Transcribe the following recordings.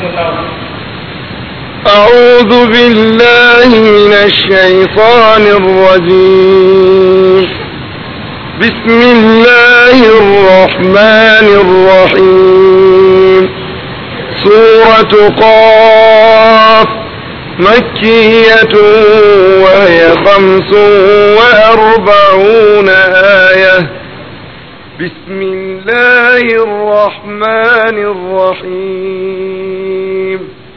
أعوذ بالله من الشيطان الرجيم بسم الله الرحمن الرحيم سورة قاف مكية وهي خمس وأربعون آية بسم الله الرحمن الرحيم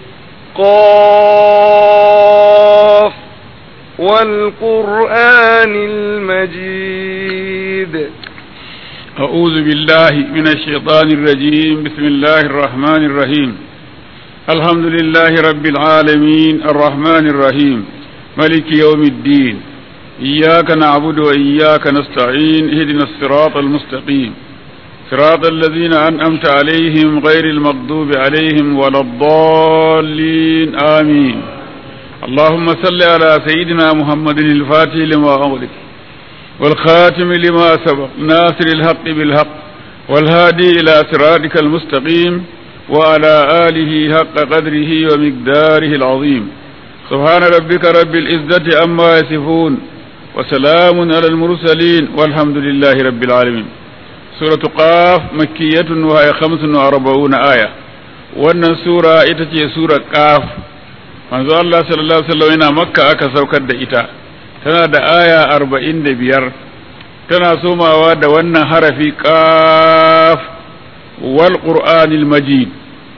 قاف والقرآن المجيد أعوذ بالله من الشيطان الرجيم بسم الله الرحمن الرحيم الحمد لله رب العالمين الرحمن الرحيم ملك يوم الدين إياك نعبد وإياك نستعين اهدنا الصراط المستقيم صراط الذين أنأمت عليهم غير المغضوب عليهم ولا الضالين آمين اللهم صل على سيدنا محمد الفاتح لما أغلق والخاتم لما سبق ناصر الحق بالحق والهادي إلى صراطك المستقيم وعلى آله حق قدره ومقداره العظيم سبحان ربك رب العزة عما يصفون وسلام على المرسلين والحمد لله رب العالمين سورة قاف مكية وهي خمس وأربعون آية wannan sura ita ce sura qaf manzo Allah sallallahu alaihi wasallam yana makka aka saukar da ita tana da aya arba'in da biyar tana somawa da wannan harafi qaf wal qur'anil majid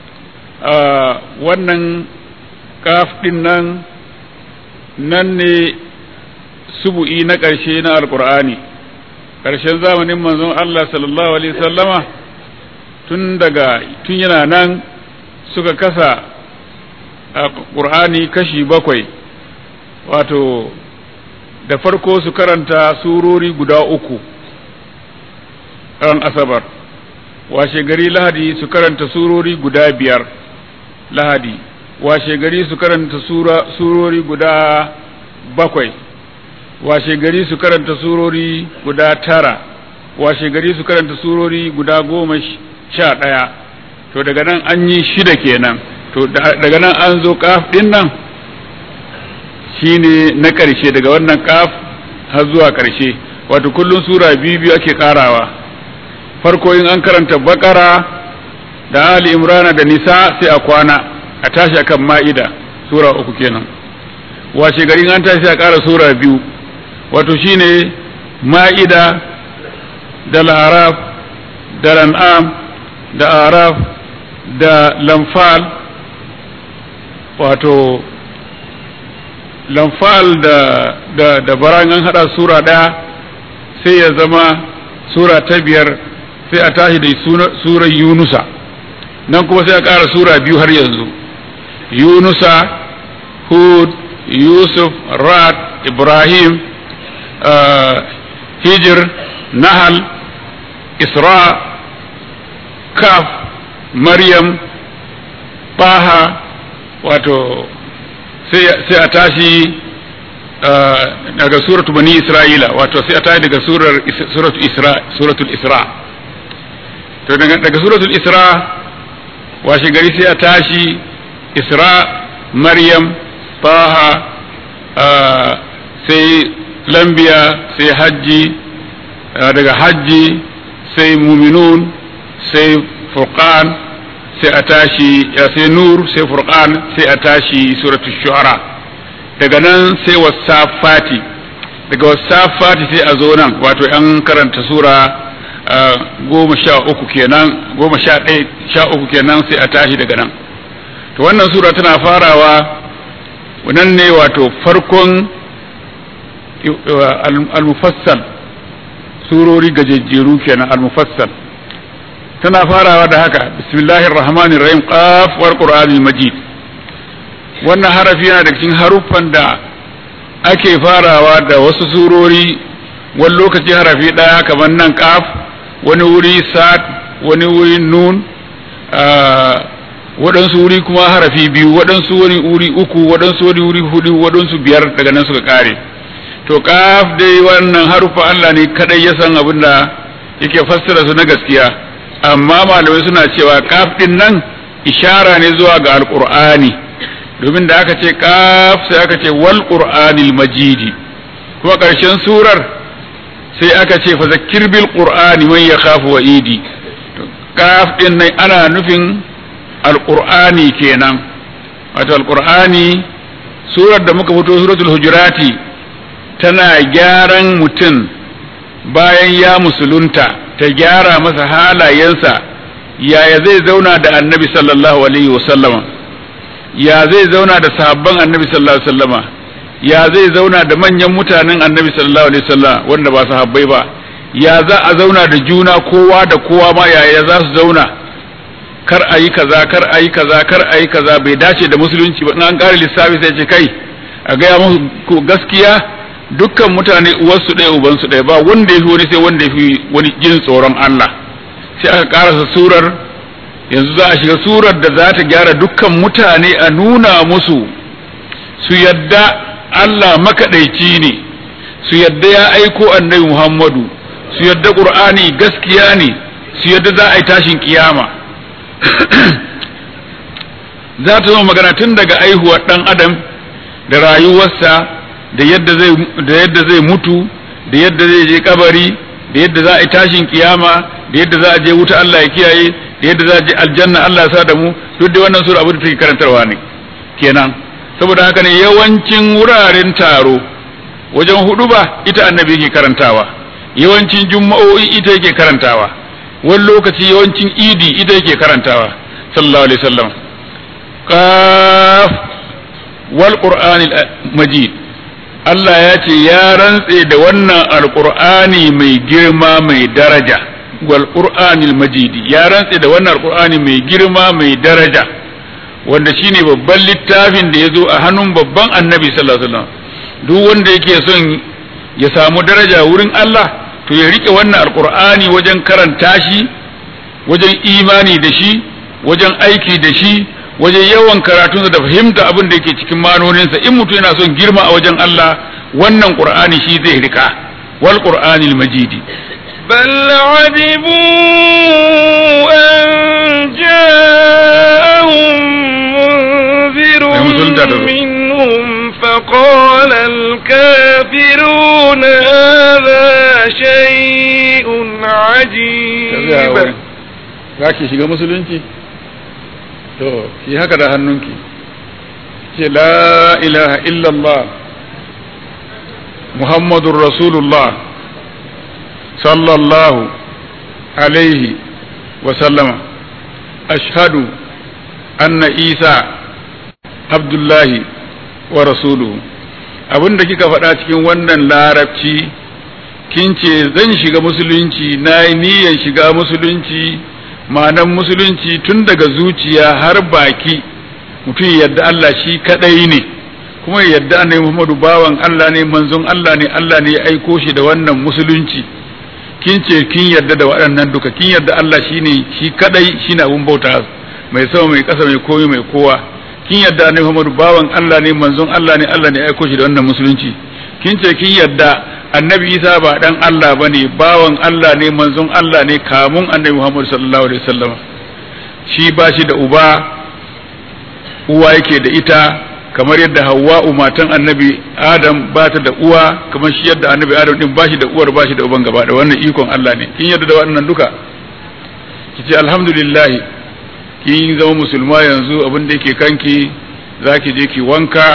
wannan qaf din nan nan ne subu'i na ƙarshe na alqur'ani ƙarshen zamanin manzon Allah sallallahu alaihi wasallama tun daga tun yana nan suka kasa ƙur'ani kashi bakwai wato da farko su karanta surori guda uku ran asabar washe gari lahadi su karanta surori guda biyar lahadi washe gari su karanta surori guda bakwai washe gari su karanta surori guda tara washe gari su karanta surori guda goma sha ɗaya to daga nan an yi shida kenan to daga nan an zo kaf ɗin nan shine na ƙarshe daga wannan kaf har zuwa ƙarshe wato kullum sura biyu biyu ake ƙarawa farko in an karanta bakara da ali imrana da nisa sai a kwana a tashi akan ma'ida sura uku kenan washe gari an tashi a ƙara sura biyu wato shine ma'ida da la'araf da lan'am da araf da lamfal wato lamfal da da da baran an hada sura daya sai ya zama sura ta biyar sai a tashi da surar yunusa nan kuma sai a ƙara sura biyu har yanzu yunusa hud yusuf rad ibrahim hijir nahal isra kaf maryam baha wato sai a tashi daga suratu bani isra'ila wato sai a tashi daga surar suratul isra suratul isra to daga suratul isra washe gari sai a tashi isra maryam baha sai lambiya sai hajji daga hajji sai muminun sai furqan sai a tashi sai nur sai furqan sai a tashi suratul shu'ara daga nan sai wasafati daga wasafati sai a zo nan wato an karanta sura goma sha uku kenan goma sha ɗaya sha uku kenan sai a tashi daga nan to wannan sura tana farawa wannan ne wato farkon al-mufassal surori gajejjeru kenan al-mufassal tana farawa da haka bismillahir rahmanir rahim qaf wal qur'anil majid wannan harafi yana da cikin haruffan da ake farawa da wasu surori wani lokaci harafi daya kamar nan qaf wani wuri sad wani wuri nun waɗansu wuri kuma harafi biyu waɗansu wani wuri uku waɗansu wani wuri hudu waɗansu biyar daga nan suka kare to kaf dai wannan harufa Allah ne kadai ya san abin da yake fassara su na gaskiya amma malamai suna cewa kaf din nan ishara ne zuwa ga alqur'ani domin da aka ce kaf sai aka ce wal qur'anil majidi kuma ƙarshen surar sai aka ce fa zakkir bil qur'ani man yakhafu wa'idi kaf din nan ana nufin alqur'ani kenan wato alqur'ani surar da muka fito suratul hujurati tana gyaran mutum bayan ya musulunta ta gyara masa halayensa yaya zai zauna da annabi sallallahu alaihi wasallama ya zai zauna da sahabban annabi sallallahu alaihi wasallama ya zai zauna da manyan mutanen annabi sallallahu alaihi wasallam wanda ba sahabbai ba ya za a zauna da juna kowa da kowa ma yaya za su zauna kar a yi kaza kar a yi kaza kar a yi kaza bai dace da musulunci ba in an ƙara lissafi sai ce kai a gaya musu gaskiya dukkan mutane uwarsu ɗaya ubansu ɗaya ba wanda ya fi wani sai wanda ya fi wani jin tsoron Allah sai aka ƙarasa surar yanzu za a shiga surar da za ta gyara dukkan mutane a nuna musu su yadda Allah makaɗaici ne su yadda ya aiko annabi Muhammadu su yadda Qur'ani gaskiya ne su yadda za a yi tashin kiyama za ta zama magana tun daga aihuwar ɗan adam da rayuwarsa da yadda zai da yadda zai mutu da yadda zai je kabari da yadda za a yi tashin kiyama da yadda za a je wuta Allah ya kiyaye da yadda za a je aljanna Allah ya sa da mu duk da wannan sura abu da take karantarwa ne kenan saboda haka ne yawancin wuraren taro wajen hudu ba ita annabi yake karantawa yawancin jumma'o'i ita yake karantawa wani lokaci yawancin idi ita yake karantawa sallallahu alaihi wasallam qaf wal qur'anil majid Allah ya ce ya rantse da wannan alqur'ani mai girma mai daraja wal qur'anil majid ya rantse da wannan alqur'ani mai girma mai daraja wanda shine babban littafin da ya zo a hannun babban annabi sallallahu alaihi wasallam duk wanda yake son ya samu daraja wurin Allah to ya rike wannan alqur'ani wajen karanta shi wajen imani da shi wajen aiki da shi wajen yawan karatunsa da fahimta abin da yake cikin manoninsa in mutum yana son girma a wajen Allah wannan qur'ani shi zai rika wal qur'anil majidi بل عجبوا أن جاءهم منذر منهم فقال الكافرون هذا شيء عجيب za ki shiga musulunci to ki haka da hannunki ce la ilaha illallah muhammadun rasulullah sallallahu alaihi wasallama ashhadu anna isa abdullahi wa rasuluhu abinda kika faɗa cikin wannan larabci kin ce zan shiga musulunci na yi niyyar shiga musulunci ma'anan musulunci tun daga zuciya har baki mutum yadda Allah shi kadai ne kuma yadda annabi Muhammadu bawan Allah ne manzon Allah ne Allah ne ya aiko shi da wannan musulunci kin ce kin yadda da waɗannan duka kin yadda Allah shine shi kadai shine abun bauta mai sama mai ƙasa mai koyi mai kowa kin yadda annabi Muhammadu bawan Allah ne manzon Allah ne Allah ne ya aiko shi da wannan musulunci kin ce kin yadda annabi Isa ba dan Allah bane bawan Allah ne manzon Allah ne kamun annabi Muhammadu sallallahu alaihi wasallam shi ba shi da uba uwa yake da ita kamar yadda Hawwa'u matan annabi Adam ba ta da uwa kamar shi yadda annabi Adam din ba shi da uwar ba shi da uban gaba da wannan ikon Allah ne kin yadda da wannan duka kice alhamdulillah kin zama musulma yanzu abin da yake kanki zaki je ki wanka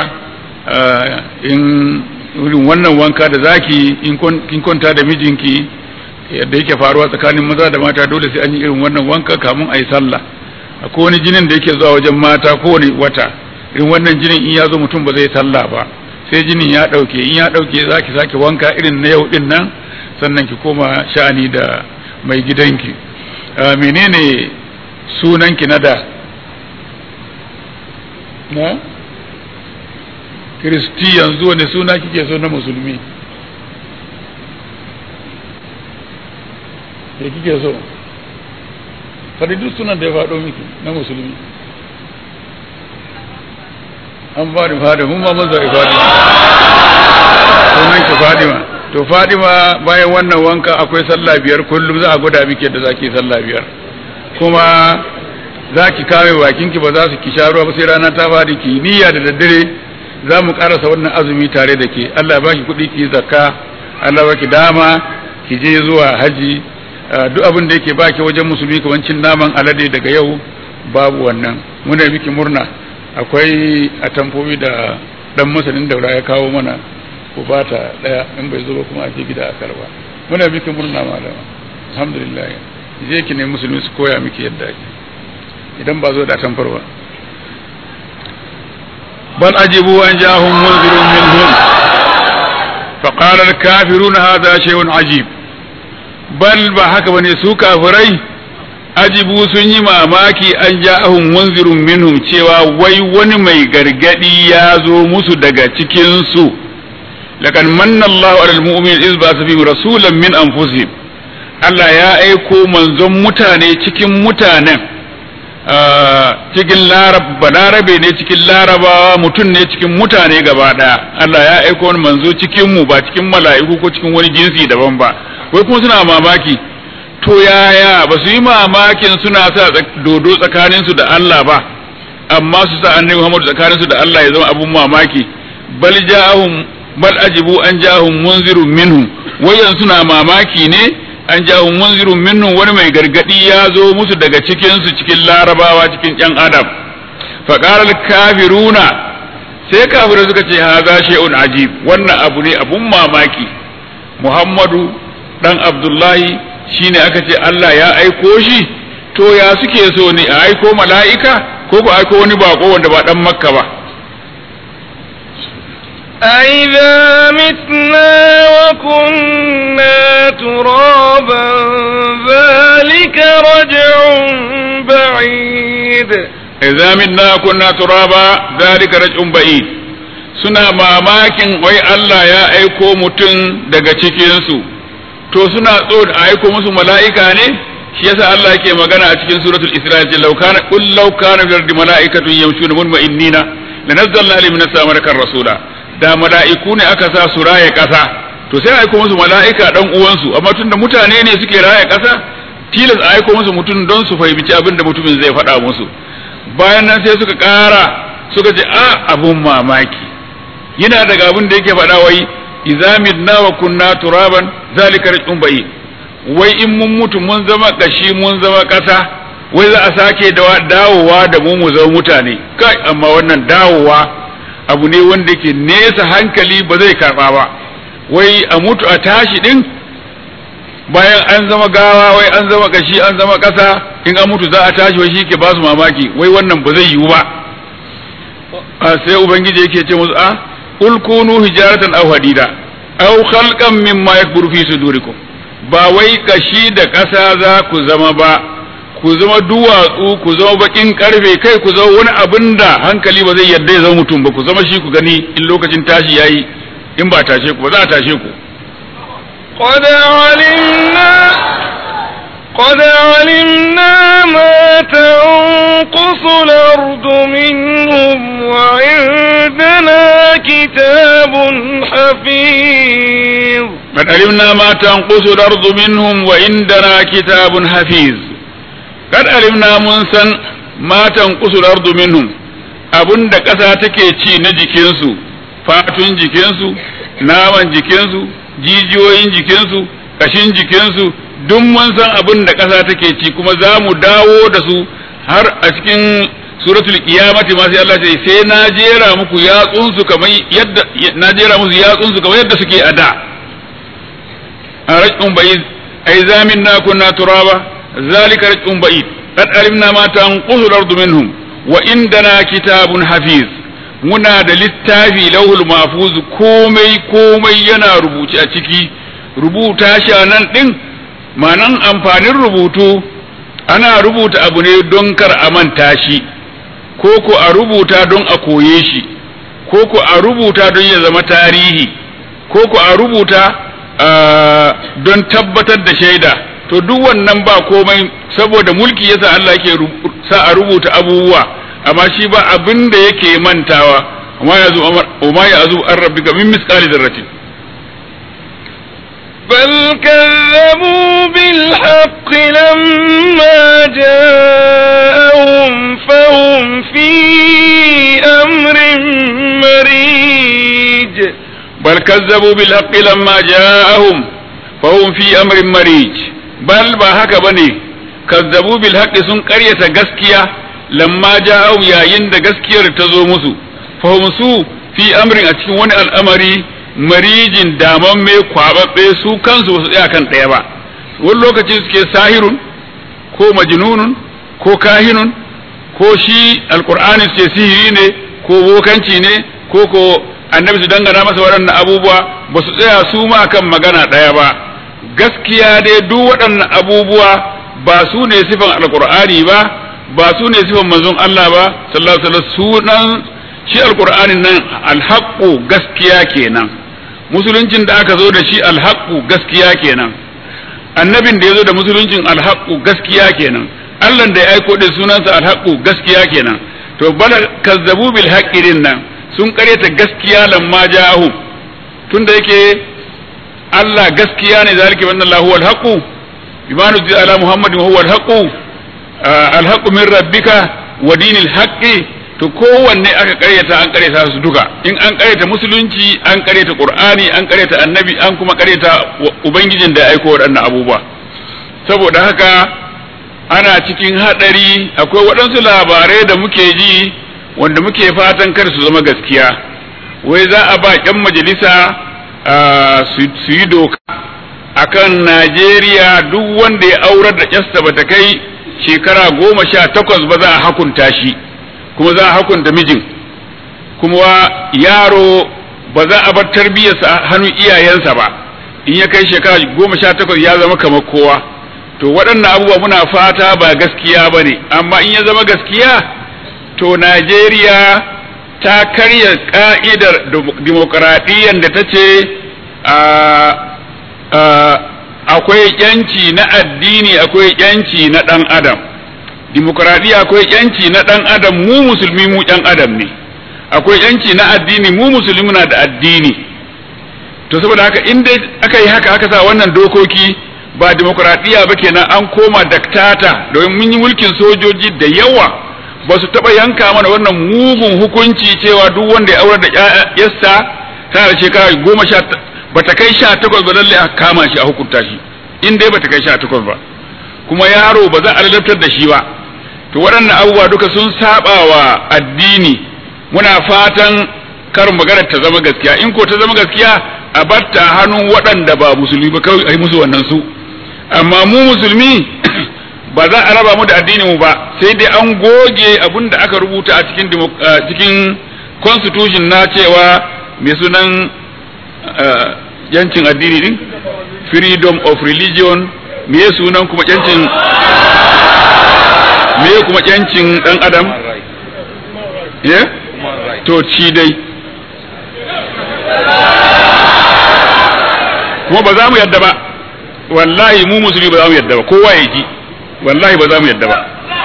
in irin wannan wanka da zaki in kin kwanta da mijinki yadda yake faruwa tsakanin maza da mata dole sai an yi irin wannan wanka kamun a yi sallah akwai wani jinin da yake zuwa wajen mata kowane wata irin wannan jinin in ya zo mutum ba zai sallah ba sai jinin ya ɗauke in ya ɗauke za ki sake wanka irin na yau ɗin nan sannan ki koma sha'ani da mai gidanki menene sunanki na da na kiristi yanzu wani suna kike so na musulmi ke kike so faɗi duk sunan da ya faɗo miki na musulmi an faɗi faɗi mun ma mun zaɓi faɗi sunan ki fadima to fadima bayan wannan wanka akwai sallah biyar kullum za a gwada miki yadda zaki sallah biyar kuma za ki kame bakinki ba za su ki sha ruwa ba sai rana ta fadi ki niyya da daddare za mu karasa wannan azumi tare da ke Allah ba ki kuɗi ki zakka Allah ba ki dama ki je zuwa haji duk abin da yake baki wajen musulmi kamar cin naman alade daga yau babu wannan muna miki murna akwai atamfofi da dan masanin daura ya kawo mana ku bata daya in bai zo ba kuma a je gida a karba muna miki murna malama alhamdulillah je ki ne musulmi su koya miki yadda ake idan ba zo da tamfar ba bal ajibu an jahum munzirun minhum فقال الكافرون هذا شيء عجيب bal ba haka bane su kafirai ajibu sun yi mamaki an ja'ahum munzirun minhum cewa wai wani mai gargadi ya zo musu daga cikin su lakan manna Allahu alal mu'min iz ba su rasulan min anfusihim Allah ya aiko manzon mutane cikin mutanen cikin larab balarabe ne cikin larabawa mutum ne cikin mutane gaba daya Allah ya aiko wani manzo cikin mu ba cikin mala'iku ko cikin wani jinsi daban ba wai kuma suna mamaki to yaya ba su yi mamakin suna sa dodo tsakaninsu da Allah ba amma su sa annabi Muhammad tsakaninsu da Allah ya zama abun mamaki bal ja'ahum bal ajibu an ja'ahum munzirun minhum wayan suna mamaki ne an ja'ahum munzirun minhum wani mai gargadi ya zo musu daga cikin su cikin larabawa cikin yan adam fa qala kafiruna sai kafirai suka ce haza shay'un ajib wannan abu ne abun mamaki Muhammadu dan Abdullahi shine aka ce Allah ya aiko shi to ya suke so ne a aiko mala'ika ko ko aiko wani bako wanda ba dan makka ba أَإِذَا مِتْنَا وَكُنَّا تُرَابًا ذَلِكَ رَجْعٌ بَعِيدٌ idza minna kunna turaba zalika raj'un ba'id suna mamakin wai Allah ya aiko mutum daga cikin su to suna so da aiko musu mala'ika ne shi yasa Allah yake magana a cikin suratul Isra ce law kana qul law kana fil ardi mala'ikatun yamshuna mutma'innina lanazzalna alayhim min as-samai rasula da mala'iku ne aka sa su raye kasa to sai aiko musu mala'ika dan uwansu amma tunda mutane ne suke raye kasa tilas a aiko musu mutum don su fahimci abin da mutumin zai faɗa musu bayan nan sai suka ƙara suka ce a abun mamaki yana daga abin da yake faɗa wai idza midna wa kunna turaban zalika raj'un bayi wai in mun mutu mun zama kashi mun zama ƙasa wai za a sake dawowa da mu mu zama mutane kai amma wannan dawowa abu ne wanda ke nesa hankali ba zai karɓa ba wai a mutu a tashi din bayan an zama gawa wai an zama kashi an zama ƙasa in an mutu za a tashi wai shi ke ba su mamaki wai wannan ba zai yiwu ba sai ubangiji yake ce musu a qul kunu hijaratan aw hadida aw khalqan mimma yakburu fi sudurikum ba wai kashi da ƙasa za ku zama ba ku zama duwatsu ku zama bakin karfe kai ku zama wani abin da hankali ba zai yarda ya zama mutum ba ku zama shi ku gani in lokacin tashi yayi in ba tashe ku ba za a tashe ku قد علمنا قد علمنا ما تنقص الأرض منهم وعندنا كتاب حفيظ قد علمنا ما تنقص الأرض منهم وعندنا كتاب حفيظ قد علمنا منسا ما تنقص الأرض منهم abun da ƙasa take ci na jikinsu fatun jikinsu naman jikinsu jijiyoyin jikinsu kashin jikinsu duk mun san abin da ƙasa take ci kuma za mu dawo da su har a cikin suratul qiyamati ma sai Allah ce sai na jera muku yatsunsu kamar yadda na jera musu yatsunsu kamar yadda suke a da a rajun bayid ai zamin na kunna turaba zalika rajun bayid qad alimna ma tanqusu al-ardu minhum wa indana kitabun hafiz muna da littafi lauhul mahfuz komai komai yana rubuce a ciki rubuta shi a nan din manan amfanin rubutu ana rubuta abu ne don kar a manta shi ko ko a rubuta don a koye shi ko ko a rubuta don ya zama tarihi ko ko a rubuta don tabbatar da shaida to duk wannan ba komai saboda mulki yasa Allah yake sa a rubuta abubuwa amma shi ba abin da yake mantawa amma ya zo amma ya zo an rabbika min misqali dharratin بل كذبوا بالحق لما جاءهم فهم في أمر مريج بل كذبوا بالحق لما جاءهم فهم في أمر مريج بل ba haka bane kazzabu bil haqqi sun ƙaryata gaskiya lamma ja'ahum yayin da gaskiyar ta zo musu fahum su fi amrin a cikin wani al'amari marijin daman mai kwababbe su kansu ba su tsaya kan ɗaya ba wani lokaci suke sahirun ko majnunun ko kahinun ko shi alkur'ani suke sihiri ne ko bokanci ne ko ko annabi su dangana masa waɗannan abubuwa ba su tsaya su ma kan magana ɗaya ba gaskiya dai duk waɗannan abubuwa ba su ne sifan alkur'ani ba ba su ne sifan manzon Allah ba sallallahu alaihi wasallam sunan shi alkur'anin nan alhaqqu gaskiya kenan musuluncin da aka zo da shi alhaqqu gaskiya kenan annabin da ya zo da musuluncin alhaqqu gaskiya kenan Allah da ya aiko da sunansa alhaqqu gaskiya kenan to bala kazzabu bil haqqi nan sun kareta gaskiya lamma ja'ahum tunda yake Allah gaskiya ne zalika banna Allahu wal haqu bima nuzila ala Muhammadin huwa al haqu al haqu min rabbika wa dinil haqqi to kowanne aka karyata an karyata su duka in an karyata musulunci an karyata qur'ani an karyata annabi an kuma karyata ubangijin da ya aiko waɗannan abubuwa saboda haka ana cikin hadari akwai waɗansu labarai da muke ji wanda muke fatan kar su zama gaskiya wai za a ba ƴan majalisa su yi doka akan Najeriya duk wanda ya aurar da ƴarsa bata kai shekara goma sha takwas ba za a hakunta shi kuma za a hakunta mijin kuma yaro ba za a bar tarbiyyarsa a hannun iyayensa ba in ya kai shekara goma sha takwas ya zama kamar kowa to waɗannan abubuwa muna fata ba gaskiya ba ne amma in ya zama gaskiya to najeriya ta karya ka'idar dimokuraɗiyyar da ta ce akwai yanci na addini akwai yanci na ɗan adam dimokuraɗiyya akwai yanci na ɗan adam mu musulmi mu ɗan adam ne akwai yanci na addini mu musulmi na da addini to saboda haka in dai aka yi haka aka sa wannan dokoki ba dimokuraɗiyya ba kenan an koma daktata domin mun yi mulkin sojoji da yawa ba su taɓa yanka mana wannan mugun hukunci cewa duk wanda ya aurar da yassa tana da shekara goma sha ba ta kai sha takwas ba lallai a kama shi a hukunta shi in dai ba ta kai sha takwas ba kuma yaro ba za a ladabtar da shi ba to waɗannan abubuwa duka sun saba wa addini muna fatan kar maganar ta zama gaskiya in ko ta zama gaskiya a batta hannun waɗanda ba musulmi ba kawai a yi musu wannan su amma mu musulmi ba za a raba mu da addinin mu ba sai dai an goge abin da aka rubuta a cikin cikin constitution na cewa mai sunan yancin addini din freedom of religion me sunan kuma yancin me kuma yancin dan adam yeah? to ci dai kuma ba za mu yadda ba wallahi mu musulmi ba za mu yadda ba kowa ya ji wallahi ba za mu yadda ba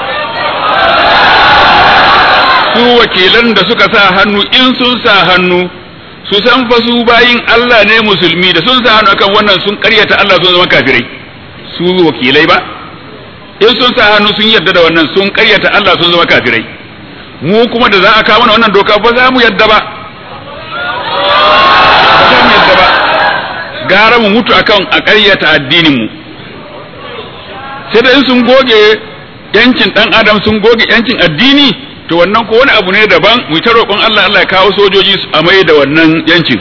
su wakilan da suka sa hannu in sun sa hannu su san fa su bayin Allah ne musulmi da sun sa hannu akan wannan sun karyata Allah sun zama kafirai su wakilai ba in sun sa hannu sun yarda da wannan sun karyata Allah sun zama kafirai mu kuma da za a kawo mana wannan doka ba za mu yadda ba ba za mu yadda ba gara mu mutu akan a karyata addinin mu sai da in sun goge yancin dan adam sun goge yancin addini to wannan ko wani abu ne daban mu ta roƙon Allah Allah ya kawo sojoji a mai da wannan yancin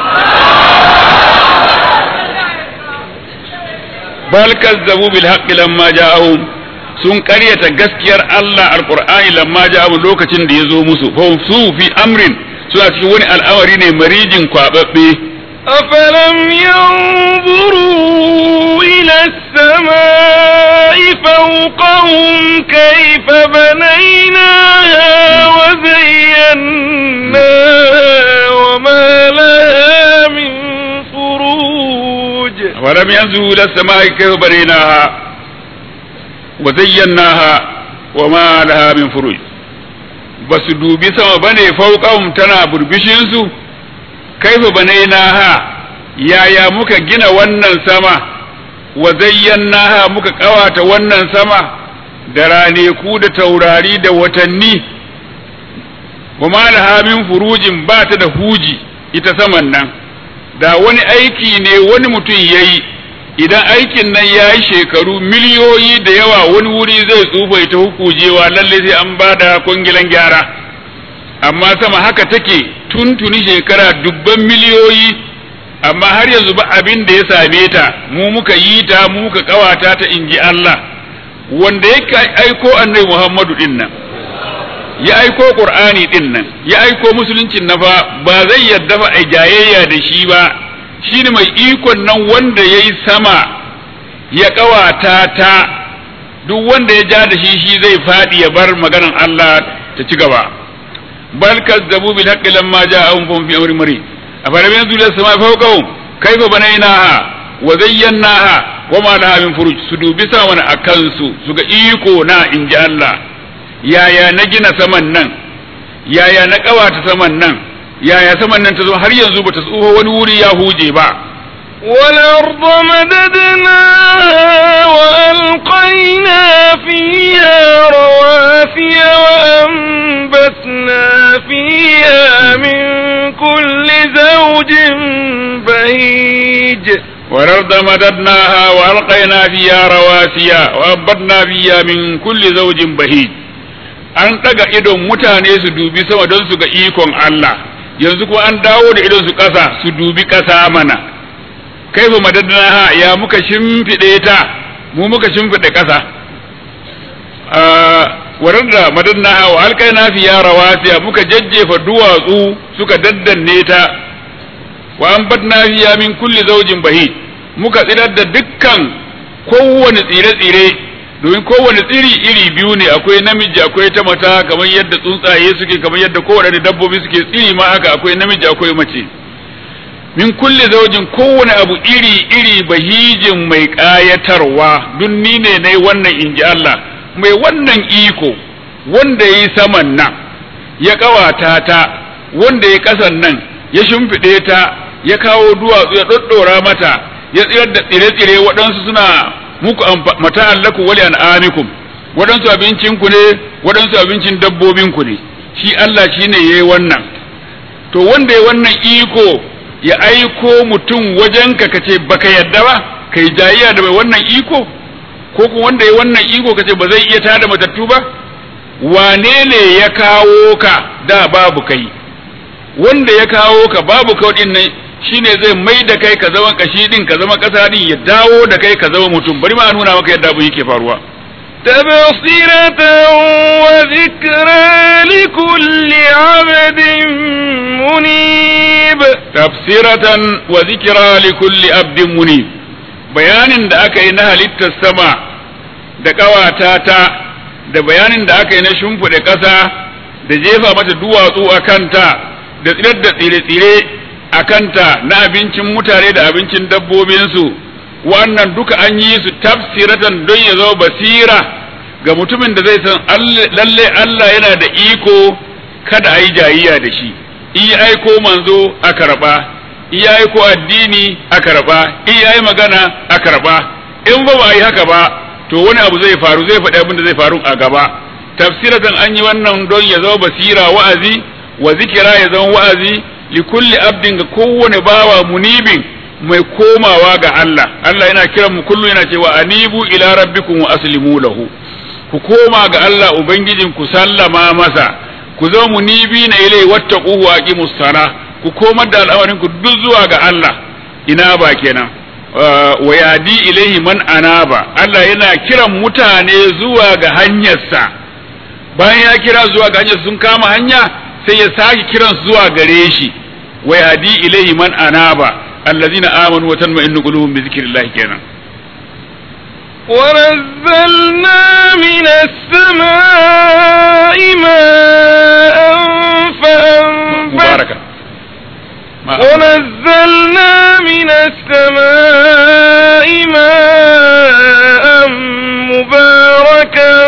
bal kazzabu bil haqqi lamma ja'ahum sun ƙaryata gaskiyar Allah alqur'ani lamma ja'ahum lokacin da yazo musu fa su fi amrin suna cikin wani al'amari ne marijin kwababbe أفلم ينظروا إلى السماء فوقهم كيف بنيناها وزيناها وما لها من فروج ولم ينزلوا إلى السماء كيف بنيناها وزيناها وما لها من فروج بس دوبي سما بني فوقهم تنا بربشنسو kaifa banainaha yaya muka gina wannan sama wa zayyanaha muka kawata wannan sama da raneku da taurari da watanni wa ma laha min furujin ba ta da huji ita saman nan da wani aiki ne wani mutum yayi idan aikin nan ya yi shekaru miliyoyi da yawa wani wuri zai tsufa ita hukujewa lalle sai an ba da kwangilan gyara amma sama haka take tuntuni shekara dubban miliyoyi amma har yanzu ba abin da ya same ta mu muka yi ta mu muka kawata ta inji Allah wanda ya aiko annabi Muhammadu din nan ya aiko Qur'ani din nan ya aiko musuluncin na fa ba zai yadda fa ai jayayya da shi ba shine mai ikon nan wanda yayi sama ya kawata ta duk wanda ya ja da shi shi zai fadi ya bar maganan Allah ta ci gaba bal kazzabu bil haqqi lamma ja'ahum fahum fi amrin marid afalam yanzu ila samai fawqahum kayfa banaynaha wa zayyanaha wa ma laha min furuj su dubi saman akan su su ga iko na inji Allah yaya na gina saman nan yaya na kawata saman nan yaya saman nan ta zo har yanzu bata tsuho wani wuri ya huje ba والأرض مددناها وألقينا فيها رواسي وأنبتنا فيها من كل زوج بهيج والأرض مددناها وألقينا فيها رواسي وأنبتنا فيها من كل زوج بهيج an ɗaga idon mutane su dubi sama don su ga ikon Allah yanzu kuma an dawo da idon su ƙasa su dubi ƙasa mana kaifa madadnaha ya muka shimfiɗe ta mu muka shimfiɗe ƙasa warar da madadnaha wa alkaina fiya rawasiya muka jajjefa duwatsu suka daddanne ta wa an badna fiya min kulli zaujin bahi muka tsirar da dukkan kowane tsire-tsire domin kowane tsiri iri biyu ne akwai namiji akwai ta mata kamar yadda tsuntsaye suke kamar yadda kowane dabbobi suke tsiri ma haka akwai namiji akwai mace min kulli zaujin kowane abu iri iri bahijin mai ƙayatarwa dun ni ne nai wannan inji Allah mai wannan iko wanda ya yi saman nan ya ƙawata ta wanda ya ƙasan nan ya shimfiɗe ta ya kawo duwatsu ya ɗoɗɗora mata ya tsirar da tsire-tsire waɗansu suna muku mata allaku wali an amikum waɗansu abincinku ne waɗansu abincin dabbobinku ne shi Allah shi ne ya yi wannan to wanda ya wannan iko ya aiko mutum wajenka ka ce baka yadda ba kai jayayya da mai wannan iko ko kuma wanda ya wannan iko ka ce ba zai iya tada matattu ba wane ne ya kawo ka da babu kai wanda ya kawo ka babu kai din nan shine zai mai da kai ka zama kashi din ka zama kasa din ya dawo da kai ka zama mutum bari ma nuna maka yadda abu yake faruwa تبصرة وذكرى لكل عبد منيب تبصرة وذكرى لكل عبد منيب bayanin da aka yi na halittar sama da ƙawata ta da bayanin da aka yi na shimfiɗe ƙasa da jefa mata duwatsu a kanta da tsirar da tsire-tsire a kanta na abincin mutane da abincin dabbobinsu wannan duka an yi su tafsiratan don ya zama basira ga mutumin da zai san lalle Allah yana da iko kada a yi jayiya da shi in ya aiko manzo a karɓa in ya aiko addini a karɓa in ya yi magana a karɓa in ba ba a yi haka ba to wani abu zai faru zai faɗi abin da zai faru a gaba tafsiratan an yi wannan don ya zama basira wa'azi wa zikira ya zama wa'azi li kulli abdin ga kowane bawa munibin mai komawa ga Allah Allah yana kiran mu kullu yana cewa anibu ila rabbikum wa aslimu lahu ku koma ga Allah ubangijin ku sallama masa ku zama munibi na ilai wattaquhu wa aqimus sala ku komar da al'amarin ku duk zuwa ga Allah ina ba kenan wa yadi ilaihi man anaba Allah yana kiran mutane zuwa ga hanyarsa bayan ya kira zuwa ga hanyar sun kama hanya sai ya sake kiran zuwa gare shi wa yadi ilaihi man anaba allazina amanu wa tanma'innu qulubuhum bi zikrillah kenan ونزلنا من السماء ماء فأنبت مباركا ونزلنا من السماء ماء مباركا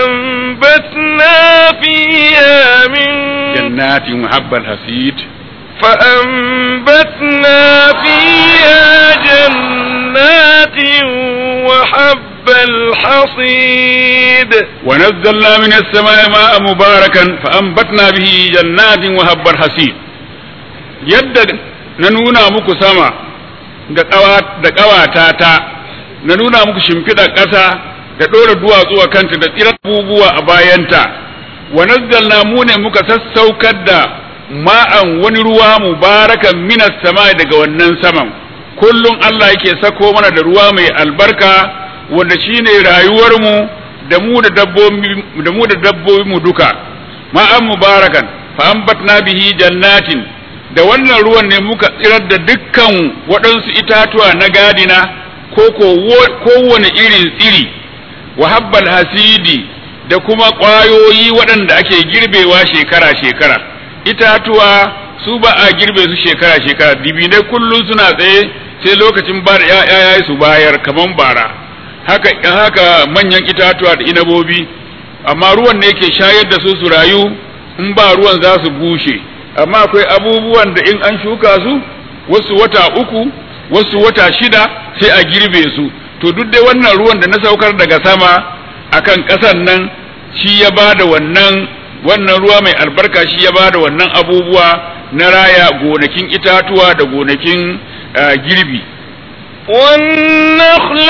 فأنبتنا فيها من جنات محب الحسيد فأنبتنا فيها جنات وحب الحصيد ونزلنا من السماء ماء مباركا فأنبتنا به جنات وهب الحصيد yadda na nuna muku sama da ƙawata ta na nuna muku shimfiɗar ƙasa da ɗora duwatsu a kanta da tsirar abubuwa a bayanta wa nazzalna mu ne muka sassaukar da ma'an wani ruwa mubarakan minas sama daga wannan saman kullum Allah yake sako mana da ruwa mai albarka wanda shine rayuwarmu da mu da dabbobi da mu da dabbobi mu duka ma'an mubarakan fa ambatna bihi jannatin da wannan ruwan ne muka tsirar da dukkan waɗansu itatuwa na gadina ko kowane irin tsiri wa habbal hasidi da kuma ƙwayoyi waɗanda ake girbewa shekara-shekara itatuwa su ba a girbe su shekara-shekara dibinai kullum suna tsaye sai lokacin ba da ‘ya'ya su bayar kaman bara haka haka manyan itatuwa da inabobi amma ruwan ne ke shayar da su su rayu in ba ruwan za su bushe amma akwai abubuwan da in an shuka su wasu wata uku wasu wata shida sai a girbe su to duk dai wannan ruwan da na saukar daga sama akan ƙasan nan shi ya ba da wannan wannan ruwa mai albarka shi ya ba da wannan abubuwa na raya gonakin itatuwa da gonakin girbi والنخل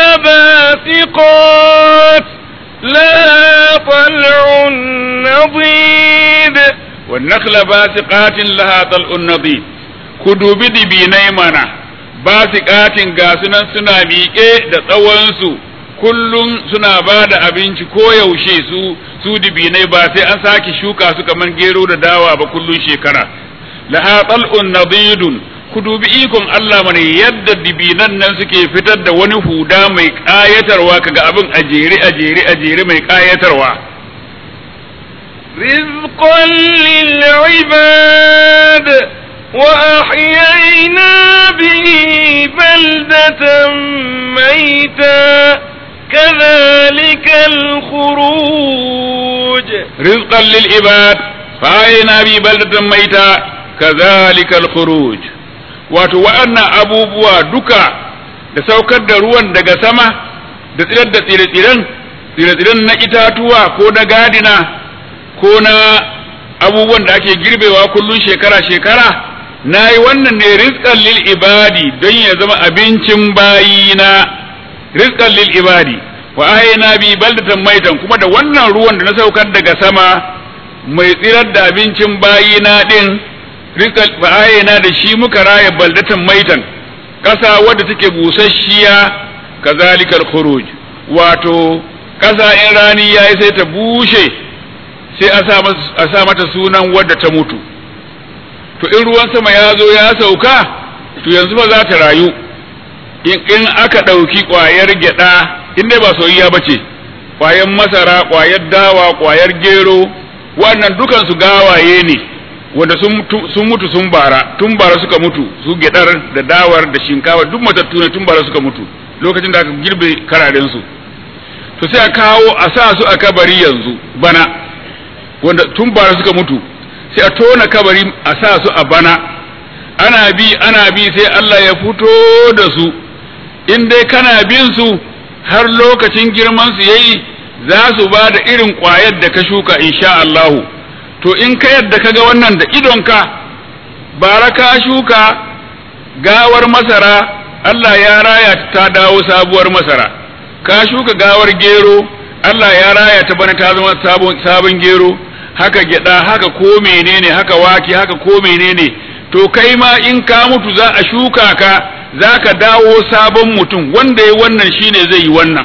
باسقات لها طلع نضيد والنخل باسقات لها طلع نضيد كدوبي دبينai mana basikatin ga sunan suna miƙe da tsawonsu kullum suna ba da abinci ko yaushe su su dibinai ba sai an sake shuka su kamar gero da dawa ba kullum shekara laha tal'un nadidun ku dubi ikon Allah mana yadda dibinan nan suke fitar da wani huda mai ƙayatarwa kaga abin a jere a jere a jere mai ƙayatarwa رزقا للعباد وأحيينا به بلدة ميتا كذلك الخروج رزقا للعباد فأحيينا به بلدة ميتا كذلك الخروج wato wa'annan abubuwa duka da saukar da ruwan daga sama da tsirar da tsire-tsiren tsire-tsiren na itatuwa ko na gadina ko na abubuwan da ake girbewa kullum shekara-shekara na yi wannan ne rizqan lil ibadi don ya zama abincin bayina rizqan lil ibadi wa ahayna bi baldatan maitan kuma da wannan ruwan da na saukar daga sama mai tsirar da abincin bayina din rizqan wa ahayna da shi muka raya baldatan maitan kasa wadda take busasshiya kazalikal khuruj wato kasa in rani yayi sai ta bushe sai a sa mata sunan wadda ta mutu to in ruwan sama ya zo ya sauka to yanzu ba za ta rayu in aka ɗauki ƙwayar gyaɗa in dai ba soyayya ba ce ƙwayar masara ƙwayar dawa ƙwayar gero wannan dukansu gawaye ne wanda sun mutu sun bara tun bara suka mutu su gyaɗar da dawar da shinkawa duk matattu ne tun bara suka mutu lokacin da aka girbe kararensu to sai a kawo a sa su a kabari yanzu bana wanda tun bara suka mutu sai a tona kabari a sa su a bana ana bi ana bi sai Allah ya fito da su in dai kana bin su har lokacin girman su yayi za su ba da irin ƙwayar da ka shuka insha Allahu to in ka yadda ka ga wannan da idonka bara ka shuka gawar masara Allah ya raya ta dawo sabuwar masara ka shuka gawar gero Allah ya raya ta bana ta zama sabon gero haka gyada haka ko menene haka wake haka ko menene to kai ma in ka mutu za a shuka ka za ka dawo sabon mutum wanda ya wannan shine zai yi wannan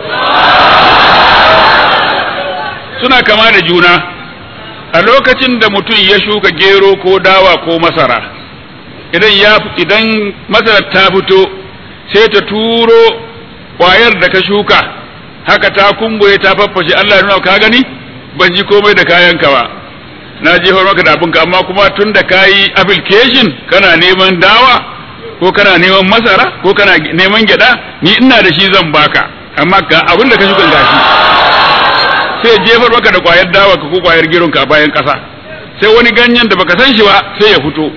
suna kama da juna a lokacin da mutum ya shuka gero ko dawa ko masara idan ya idan masarar ta fito sai ta turo kwayar da ka shuka haka ta kumbuye ta faffashe Allah ya nuna ka gani ban ji komai da kayanka ba na jefar maka da abinka amma kuma tun da ka yi application kana neman dawa ko kana neman masara ko kana neman gyada ni ina da shi zan baka amma ga abin da ka shuka gashi sai jefar maka da kwayar dawa ka ko kwayar gironka a bayan kasa sai wani ganyen da baka san shi ba sai ya fito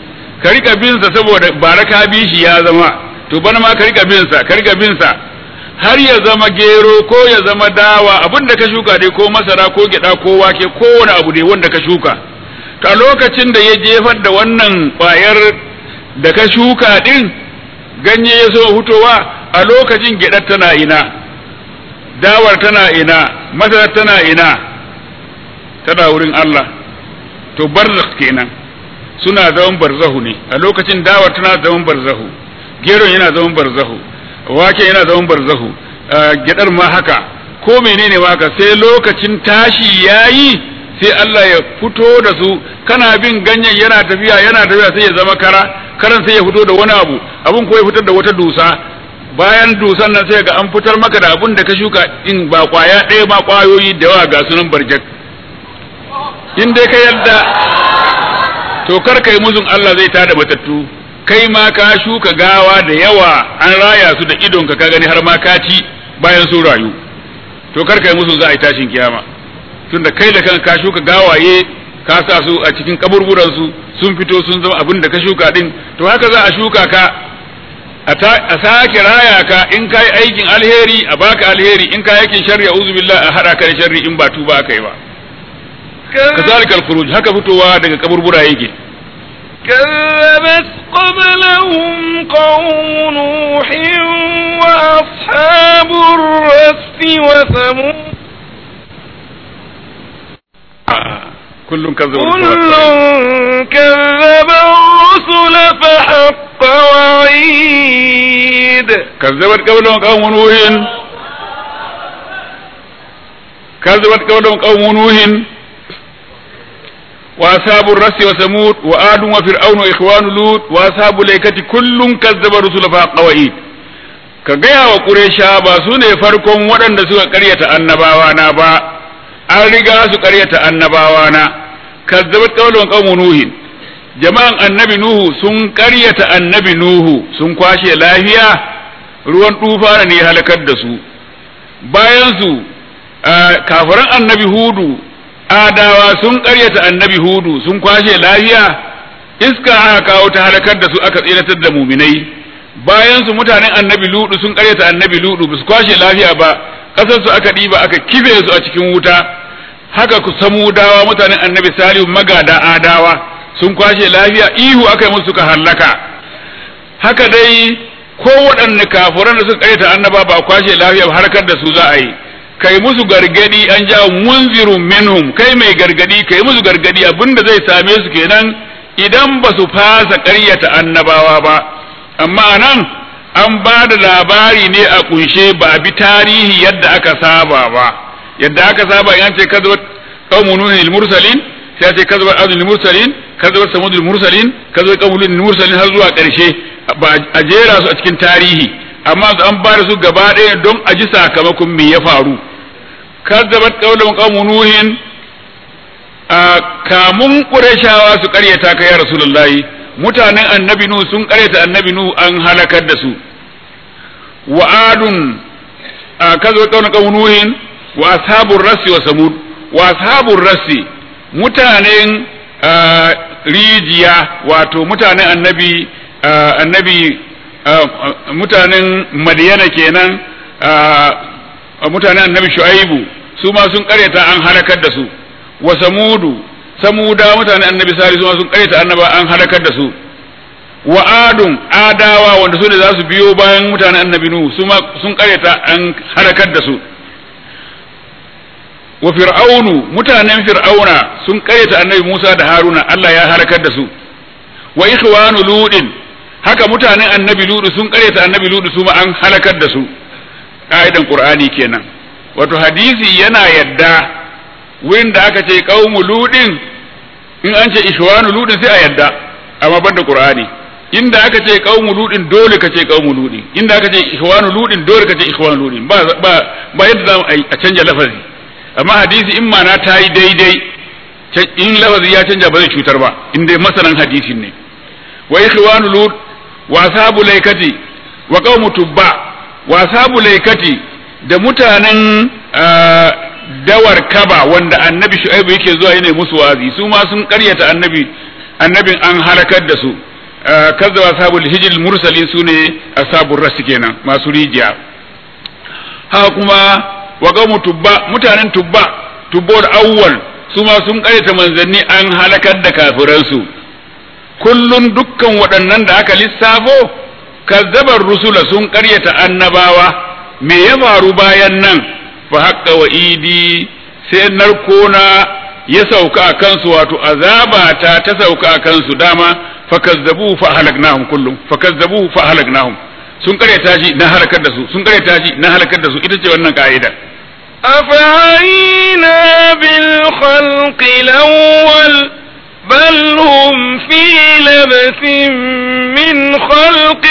ka rika bin sa saboda bara ka bi shi ya zama to bana ma ka rika bin sa ka rika bin sa har ya zama gero ko ya zama dawa abin da ka shuka dai ko masara ko gyada ko wake ko wani abu dai wanda ka shuka ka lokacin da ya jefar da wannan ƙwayar da ka shuka din ganye ya so hutowa a lokacin gyadar tana ina dawar tana ina masarar tana ina tana wurin Allah to barzakh kenan suna zaman barzahu ne a lokacin dawar tana zaman barzahu geron yana zaman barzahu wake yana zaman barzahu gyadar ma haka ko menene ma haka sai lokacin tashi yayi sai Allah ya fito da su kana bin ganyen yana tafiya yana tafiya sai ya zama kara karan sai ya fito da wani abu abun ko ya fitar da wata dusa bayan dusan nan sai ga an fitar maka da abun da ka shuka in ba kwaya ɗaya ba kwayoyi da yawa ga sunan barjak in dai ka yadda to kar kai muzun Allah zai tada matattu kai ma ka shuka gawa da yawa an raya su da idonka ka gani har ma ka ci bayan sun rayu to kar kai musu za a yi tashin kiyama tunda kai da kan ka shuka gawaye ka sa su a cikin kaburburan su sun fito sun zama abin da ka shuka din to haka za a shuka ka a sake raya ka in kai aikin alheri a baka alheri in kai aikin sharri a'udhu billahi a hada ka da sharri in ba tuba kai ba kazalikal khuruj haka fitowa daga kaburbura yake كذبت قبلهم قوم نوح وأصحاب الرس وثمود كل كذب كل كذب الرسل فحق وعيد كذبت قبلهم قوم نوح كذبت قبلهم قوم نوح وأصحاب الرس وثمود وآد وفرعون وإخوان لوط وأصحاب الأيكة كل كذب الرسل فحق وعيد ka gaya wa ƙuresha ba su ne farkon waɗanda suka ƙaryata annabawa na ba an riga su ƙaryata annabawa na kazzabat qawlun qawmu nuhin jama'an annabi nuhu sun ƙaryata annabi nuhu sun kwashe lafiya ruwan tufana ne halakar da su bayan su kafiran annabi hudu adawa sun ƙaryata annabi hudu sun kwashe lafiya iska aka kawo ta halakar da su aka tsiratar da muminai bayan su mutanen annabi ludu sun ƙaryata annabi ludu ba su kwashe lafiya ba ƙasar su aka ɗiba aka kife su a cikin wuta haka ku samudawa mutanen annabi salihu magada adawa sun kwashe lafiya ihu aka yi musu suka hallaka haka dai ko waɗanne kafuran da suka ƙaryata annaba ba kwashe lafiya ba harkar da su za a yi kai musu gargadi an ja munzirun minhum kai mai gargadi kai musu gargadi abinda zai same su kenan idan ba su fasa ƙaryata annabawa ba amma anan an ba da labari ne a kunshe ba a bi tarihi yadda aka saba ba yadda aka saba in ce kazzabat qaumun nuhin al mursalin sai ce kazzabat adul mursalin kazzabat samud al mursalin kazzabat qaumun al mursalin har zuwa ƙarshe ba a jera su a cikin tarihi amma su an bada su gaba ɗaya don a ji sakamakon me ya faru kazzabat qawlan qawmun nuhin a kamun qurayshawa su ƙaryata ka ya rasulullahi mutanen annabi nuhu sun ƙaryata annabi nuhu an halakar da su wa adun kazzabat qawlan qawmun nuhin wa ashabur rasi wa samud wa ashabur rasi mutanen rijiya wato mutanen annabi annabi mutanen madiyana kenan mutanen annabi shu'aibu su ma sun karyata an halakar da su wa samudu samuda mutanen annabi sari su ma sun karyata annaba an halakar da su wa adun adawa wanda su ne za su biyo bayan mutanen annabi nuhu su ma sun karyata an halakar da su wa fir'aunu mutanen fir'auna sun karyata annabi Musa da Haruna Allah ya halakar da su wa ikhwanu ludin haka mutanen annabi ludu sun karyata annabi ludu su ma an halakar da su ka'idan qur'ani kenan wato hadisi yana yadda wurin da aka ce qaumu ludin in an ce ikhwanu ludin sai a yadda amma banda qur'ani inda aka ce qaumu ludin dole ka ce qaumu ludin inda aka ce ikhwanu ludin dole ka ce ikhwanu ludin ba ba ba yadda za a canja lafazi amma hadisi in ma na ta yi daidai in lafazi ya canja ba zai cutar ba in dai masanan hadisin ne wa ikhwanu lut wa ashabu laikati wa qaumu tubba wa ashabu laikati da mutanen dawar kaba wanda annabi shu'aibu yake zuwa yana musu wazi su ma sun karyata annabi annabin an halakar da su kazzaba ashabul hijr mursalin sune ashabur ras kenan masu rijiya haka kuma wa qaumu tubba mutanen tubba tubbor awwal su ma sun karyata manzanni an halakar da kafiransu kullun dukkan waɗannan da aka lissafo kazzabar rusula sun karyata annabawa me ya faru bayan nan fa haqqa wa idi sai narkona ya sauka a kansu wato azabata ta sauka a kansu dama fakazzabu fa halaknahum kullum fakazzabu fa halaknahum sun karyata shi na halakar da su sun karyata shi na halakar da su ita ce wannan ka'ida أفعينا بالخلق الأول بل هم في لبس من خلق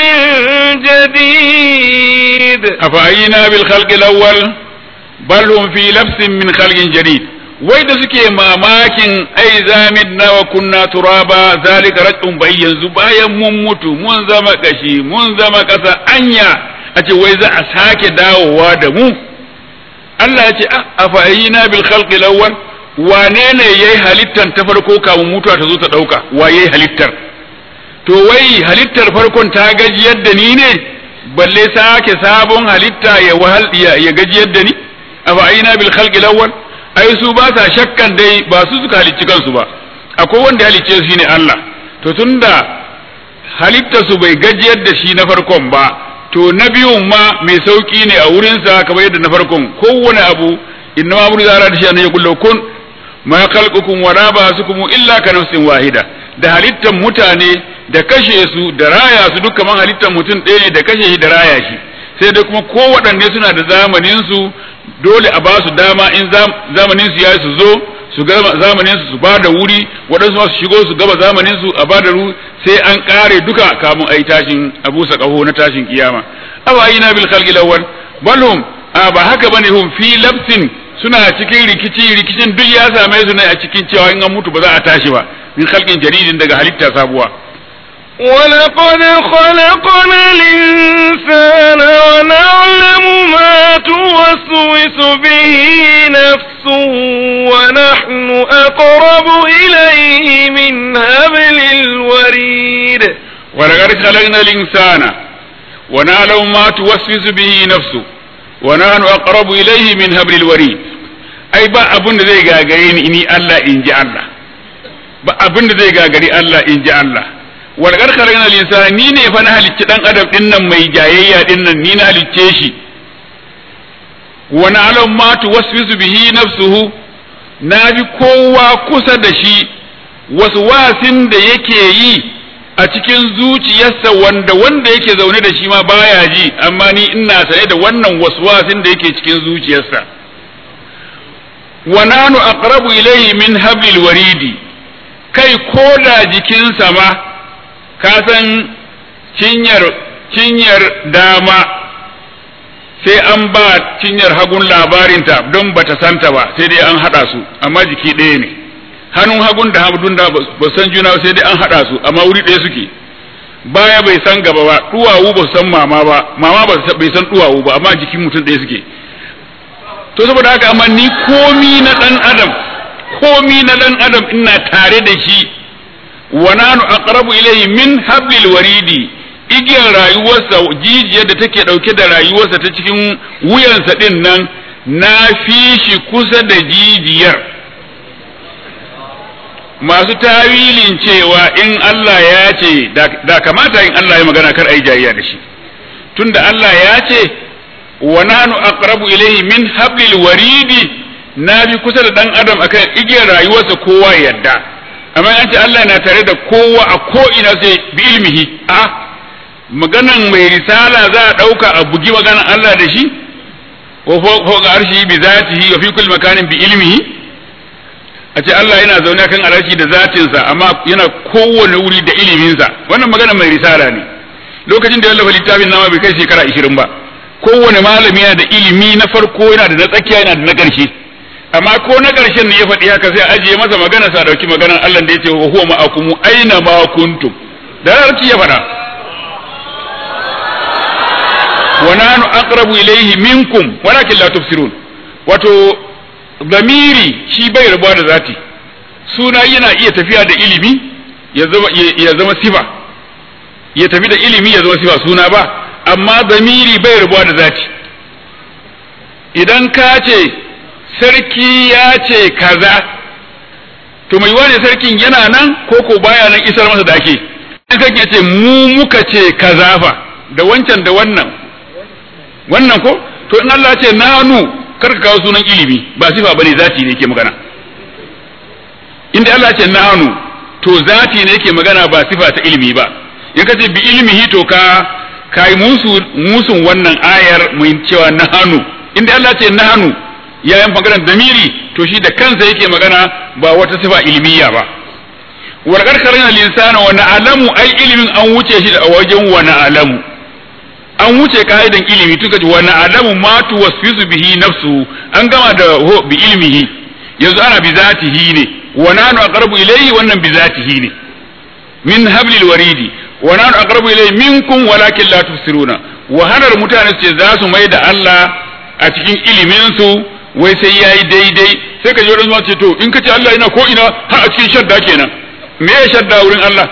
جديد أفعينا بالخلق الأول بل هم في لبس من خلق جديد wai da suke mamakin ai zamidna wa kunna turaba zalika raj'un bai yanzu bayan mun mutu mun zama kashi mun zama kasa anya a ce wai za a sake dawowa da mu Allah ya ce a fa'ayina bil khalqi lawwal wane ne yayi halittar ta farko kamun mutuwa ta zo ta dauka wa yayi halittar to wai halittar farkon ta gajiyar da ni ne balle sake sabon halitta ya wahal ya gajiyar da ni a fa'ayina bil khalqi lawwal ai su ba sa shakkan dai ba su suka halicci kansu ba akwai wanda halicce su ne Allah to tunda halitta su bai gajiyar da shi na farkon ba to na biyun ma mai sauki ne a wurinsa kamar yadda na farkon kowane abu inna ma muri zara da shi ya kullu kun ma khalqukum wa la ba'sukum illa ka nafsin wahida da halittan mutane da kashe su da raya su duk kaman halittan mutum ɗaya ne da kashe shi da raya shi sai dai kuma kowaɗanne suna da zamanin su dole a ba su dama in zamanin su ya su zo su gama zamanin su su ba da wuri waɗansu ma su shigo su gaba zamanin su a ba da ru sai an ƙare duka kamun ai tashin abu kaho na tashin kiyama awayina bil khalqi lawwal balhum a ba haka bane hum fi labsin suna cikin rikici rikicin duk ya same su ne a cikin cewa in an mutu ba za a tashi ba min khalqin jaridin daga halitta sabuwa ولقد خلقنا الإنسان ونعلم ما توسوس به نفسه ونحن أقرب إليه من هبل الوريد ولقد خلقنا الإنسان ونعلم ما توسوس به نفسه ونحن أقرب إليه من هبل الوريد أي با أبن زي غاغرين إني الله إن جاء الله ba abin da zai gagari Allah in ji Allah wal qad khalaqna al-insana ni ne fa na halicci dan adam din nan mai jayayya din nan ni na halicce shi wa na'lam ma tuwaswisu bihi nafsuhu na bi kowa kusa da shi wasu wasin da yake yi a cikin zuciyarsa wanda wanda yake zaune da shi ma baya ji amma ni ina sane da wannan waswasin da yake cikin zuciyarsa wa nanu aqrabu ilayhi min hablil waridi kai ko da jikinsa ma ka san cinyar cinyar dama sai an ba cinyar hagun labarinta don bata santa ba sai dai an hada su amma jiki ɗaya ne hannun hagun da hagun da ba san juna sai dai an hada su amma wuri ɗaya suke baya bai san gaba ba duwawu ba san mama ba mama ba bai san duwawu ba amma jikin mutum ɗaya suke to saboda haka amma ni komi na dan adam komi na dan adam ina tare da shi wa nanu aqrabu ilayhi min hablil waridi igiyar rayuwarsa jijiyar da take dauke da rayuwarsa ta cikin wuyansa din nan na fi shi kusa da jijiyar masu tawilin cewa in Allah ya ce da kamata in Allah ya magana kar ai jayya da shi tunda Allah ya ce wa nanu aqrabu ilayhi min hablil waridi na bi kusa da dan adam akan igiyar rayuwarsa kowa yadda amma an ce Allah na tare da kowa a ko ina sai bi ilmihi a maganan mai risala za a dauka a bugi maganan Allah da shi wa fawqa arshi bi zatihi wa fi kulli makanin bi ilmihi a ce Allah yana zaune kan arshi da zatinsa amma yana kowane wuri da iliminsa wannan maganan mai risala ne lokacin da ya wallafa littafin nama bai kai shekara 20 ba kowane malami yana da ilimi na farko yana da na tsakiya yana da na ƙarshe amma ko na ƙarshen ne ya faɗi haka sai ajiye masa magana sa dauki maganar Allah da yace wa huwa ma'akum aina ma kuntum da rarci ya faɗa wa nahnu aqrabu ilayhi minkum walakin la tubsirun wato zamiri shi bai rabuwa da zati suna yana iya tafiya da ilimi ya zama ya zama sifa ya tafi da ilimi ya zama sifa suna ba amma zamiri bai rabuwa da zati idan ka ce sarki ya ce kaza to mai wane sarkin yana nan ko ko baya nan isar masa da ake in sarki ya ce mu muka ce kaza fa da wancan da wannan wannan ko to in Allah ce nanu karka kawo sunan ilimi ba sifa bane zati ne ke magana inda Allah ce nanu to zati ne ke magana ba sifa ta ilimi ba in ka ce bi ilmihi to ka kai musu musun wannan ayar mu cewa nahanu inda Allah ce nahanu yayin maganar damiri to shi da kansa yake magana ba wata sifa ilmiya ba warkar karina linsana wa na'lamu ai ilimin an wuce shi a wajen wa na'lamu an wuce ka'idan ilimi tuka ji wa na'lamu ma tuwaswisu bihi nafsu an gama da bi ilmihi yanzu ana bi zatihi ne wa nanu aqrabu ilayhi wannan bi zatihi ne min hablil waridi wa nanu aqrabu ilayhi minkum walakin la tufsiruna wahalar mutane ce za su mai da Allah a cikin ilimin su wai sai yayi daidai sai ka ji wani ce to in ka ce Allah yana ko ina har a cikin shadda kenan me ya shadda wurin Allah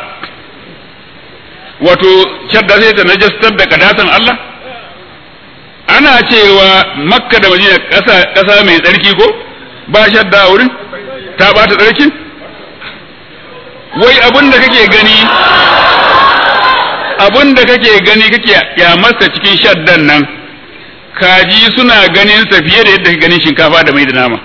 wato shadda sai ta najastar da kadatan Allah ana cewa makka da madina ƙasa ƙasa mai tsarki ko ba shadda wurin ta bata tsarkin wai abin da kake gani abin da kake gani kake kyamarsa cikin shaddan nan kaji suna ganin sa fiye da yadda kake ganin shinkafa da mai da nama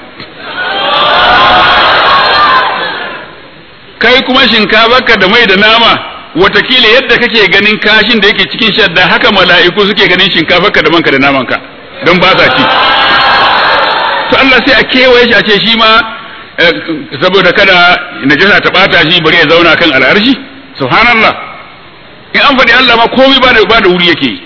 kai kuma shinkafarka da mai da nama watakila yadda kake ganin kashin da yake cikin shadda haka mala'iku suke ganin shinkafarka da manka da namanka don ba sa ci to Allah sai a kewaye shi a ce shi ma saboda kada najasa ta bata shi bari ya zauna kan al'arshi subhanallah in an faɗi Allah ma komai ba da ba da wuri yake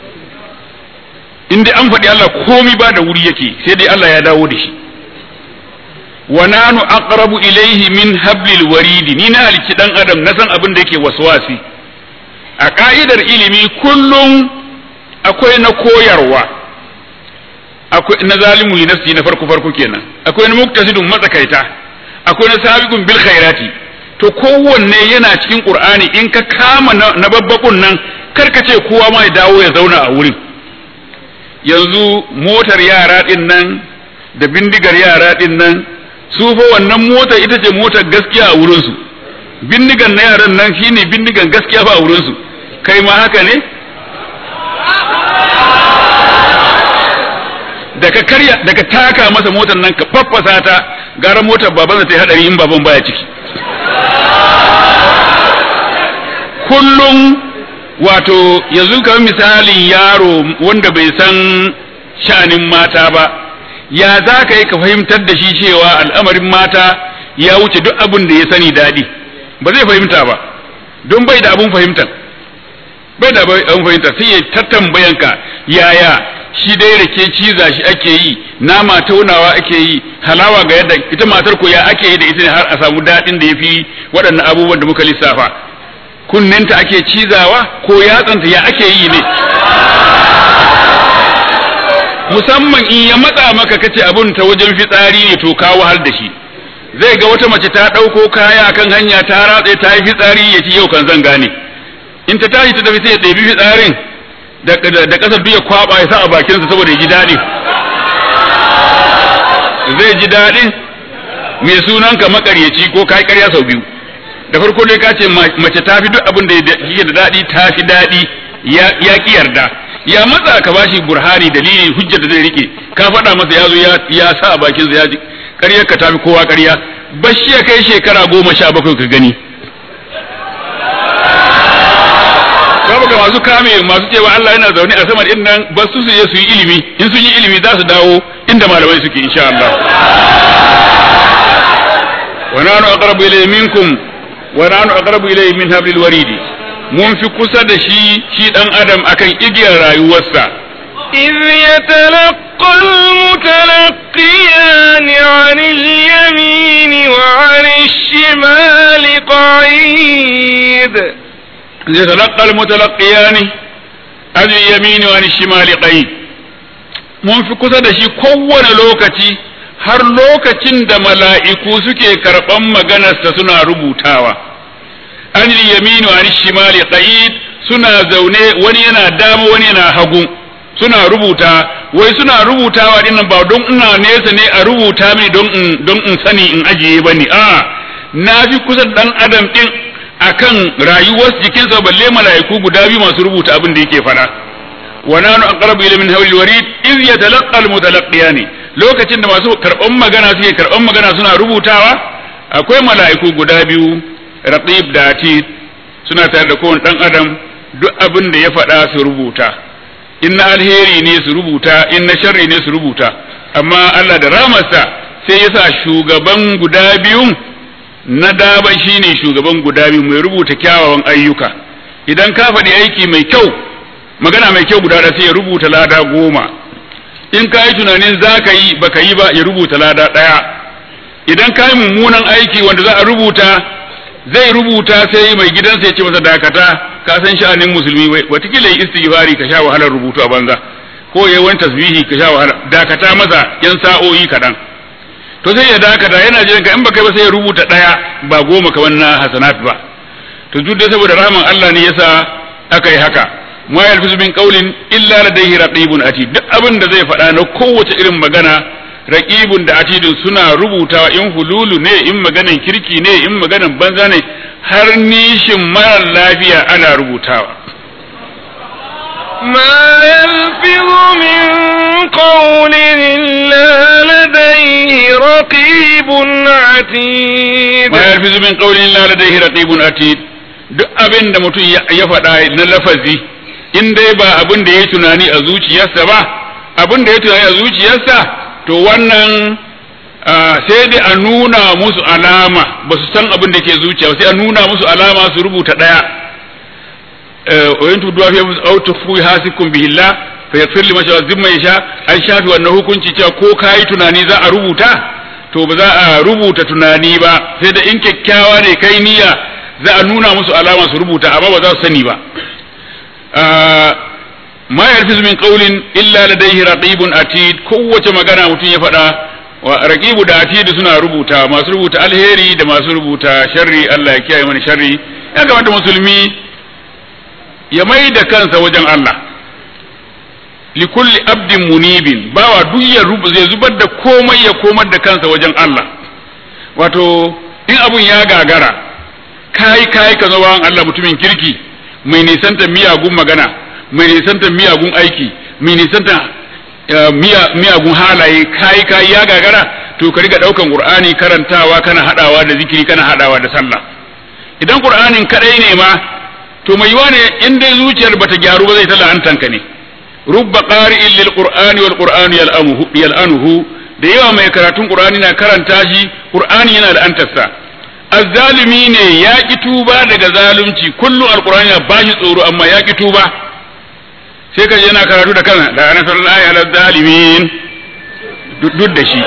in dai an faɗi Allah komai ba da wuri yake sai dai Allah ya dawo da shi wa nanu aqrabu ilayhi min hablil waridi ni na halki dan adam na san abin da yake waswasi a ka'idar ilimi kullum akwai na koyarwa akwai na zalimu li nafsi na farko farko kenan akwai na muktasidun matsakaita akwai na sabiqun bil khairati to kowanne yana cikin qur'ani in ka kama na babbakun nan karka ce kowa ma ya dawo ya zauna a wurin yanzu motar yara din nan da bindigar yara din nan su fa wannan motar ita ce motar gaskiya a wurinsu bindigan na yaran nan shine bindigan gaskiya ba a wurinsu kai ma haka ne daga karya daga taka masa motar nan ka faffasa ta gara motar baban ta yi hadari in baban baya ciki kullum wato yanzu kamar misalin yaro wanda bai san sha'anin mata ba ya za ka yi ka fahimtar da shi cewa al'amarin mata ya wuce duk abin da ya sani daɗi ba zai fahimta ba don bai da abun fahimtar bai da abun fahimta sai ya tattambayanka yaya shi dai rake ciza shi ake yi nama taunawa ake yi halawa ga yadda ita matar ko ya ake yi da ita ne har a samu daɗin da ya fi waɗannan abubuwan da muka lissafa kunninta ake cizawa ko yatsanta ya ake yi ne musamman in ya matsa maka kace abun ta wajen fitsari ne to ka wahal da shi zai ga wata mace ta ɗauko kaya kan hanya ta ratse ta yi fitsari ya ci yau kan zan gane in ta tashi ta tafi sai ya ɗebi fitsarin da ƙasar duk ya kwaba ya sa a bakinsa saboda ya ji daɗi zai ji daɗi mai sunan ka makaryaci ko kai ƙarya sau biyu da farko dai ka ce mace ta fi duk abin da yake da daɗi ta fi daɗi ya ƙi yarda ya matsa ka bashi burhani dalili hujjar da zai rike ka faɗa masa ya zo ya sa a bakinsa ya ji ƙaryar ka tafi kowa ƙarya bashi ya kai shekara goma sha bakwai ka gani babu ga masu kame masu cewa Allah yana zaune a saman din nan ba su je su yi ilimi in sun yi ilimi za su dawo inda malamai suke insha Allah wa nanu aqrabu ilayhi minkum wa nanu aqrabu ilayhi min hablil waridi mun fi kusa da shi shi dan adam akan igiyar rayuwarsa إذ يتلقى المتلقيان عن اليمين وعن الشمال قعيد يتلقى المتلقيان عن اليمين وعن الشمال قعيد mun fi kusa da shi kowane lokaci har lokacin da mala'iku suke karɓan maganarsa suna rubutawa an yaminu an shimali qa'id suna zaune wani yana dama wani yana hagu suna rubuta wai suna rubutawa dinnan ba don ina nesa ne a rubuta mini don in don in sani in ajiye bane a na fi kusa dan adam din akan rayuwar jikinsa balle mala'iku guda biyu masu rubuta abin da yake fada wa nanu aqrabu ila min hawlil warid iz yatalaqqa al mutalaqiyani lokacin da masu karban magana suke karban magana suna rubutawa akwai mala'iku guda biyu raqib da atid suna tare da kowane dan adam duk abin da ya faɗa su rubuta in na alheri ne su rubuta in na sharri ne su rubuta amma Allah da ramarsa sai ya sa shugaban guda biyun na daba shine shugaban guda biyu mai rubuta kyawawan ayyuka idan ka faɗi aiki mai kyau magana mai kyau guda sai ya rubuta lada goma in ka yi tunanin za ka yi baka yi ba ya rubuta lada ɗaya idan ka yi mummunan aiki wanda za a rubuta zai rubuta sai mai gidansa ya ce masa dakata ka san sha'anin musulmi watakila yi istighfari ka sha wahalar rubutu a banza ko yayi wani tasbihi ka sha wahala dakata masa yan sa'o'i kaɗan to sai ya dakata yana jiran ka in baka ba sai ya rubuta ɗaya ba goma kamar na hasanat ba to duk da saboda rahman Allah ne yasa aka yi haka ma yalfizu min qawlin illa ladayhi raqibun atid duk abin da zai faɗa na kowace irin magana raqibun da atidun suna rubutawa in hululu ne in maganan kirki ne in maganan banza ne har nishin mara lafiya ana rubutawa ما يلفظ من قول إلا لديه رقيب عتيد ma yalfizu min qawlin illa ladayhi raqibun atid duk abin da mutum ya faɗa na lafazi in dai ba abin da ya tunani a zuciyarsa ba abin da ya tunani a zuciyarsa to wannan sai dai a nuna musu alama ba su san abin da ke zuciya sai a nuna musu alama su rubuta ɗaya wa yin tuduwa fi musu autu fi hasikun bihillah fa yaghfir liman sha'a zimma yasha an shafi wannan hukunci cewa ko kai tunani za a rubuta to ba za a rubuta tunani ba sai da in kyakkyawa ne kai niyya za a nuna musu alama su rubuta amma ba za su sani ba ma yarfizu min qawlin illa ladayhi raqibun atid kowace magana mutum ya faɗa wa raqibu da atid suna rubuta masu rubuta alheri da masu rubuta sharri Allah ya kiyaye mana sharri ya kamata musulmi ya mai da kansa wajen Allah likulli abdin munibin bawa duk ya zai zubar da komai ya komar da kansa wajen Allah wato in abun ya gagara kai kai ka zo Allah mutumin kirki mai nisanta miyagun magana mai nisanta miyagun aiki mai nisanta miyagun halaye kai kai ya gagara to ka riga daukan qur'ani karantawa kana hadawa da zikiri kana hadawa da sallah idan qur'anin kadai ne ma to mai yiwa ne in dai zuciyar bata gyaru ba zai ta la'antanka ne rubba qari'in lil qur'ani wal qur'anu yal'anuhu yal'anuhu da yawa mai karatun qur'ani na karanta shi qur'ani yana la'antarsa azzalimi ne ya ki tuba daga zalunci kullum alqur'ani ya bashi tsoro amma ya ki tuba sai ka yana karatu da kana da ana sallallahu ala zalimin duk da shi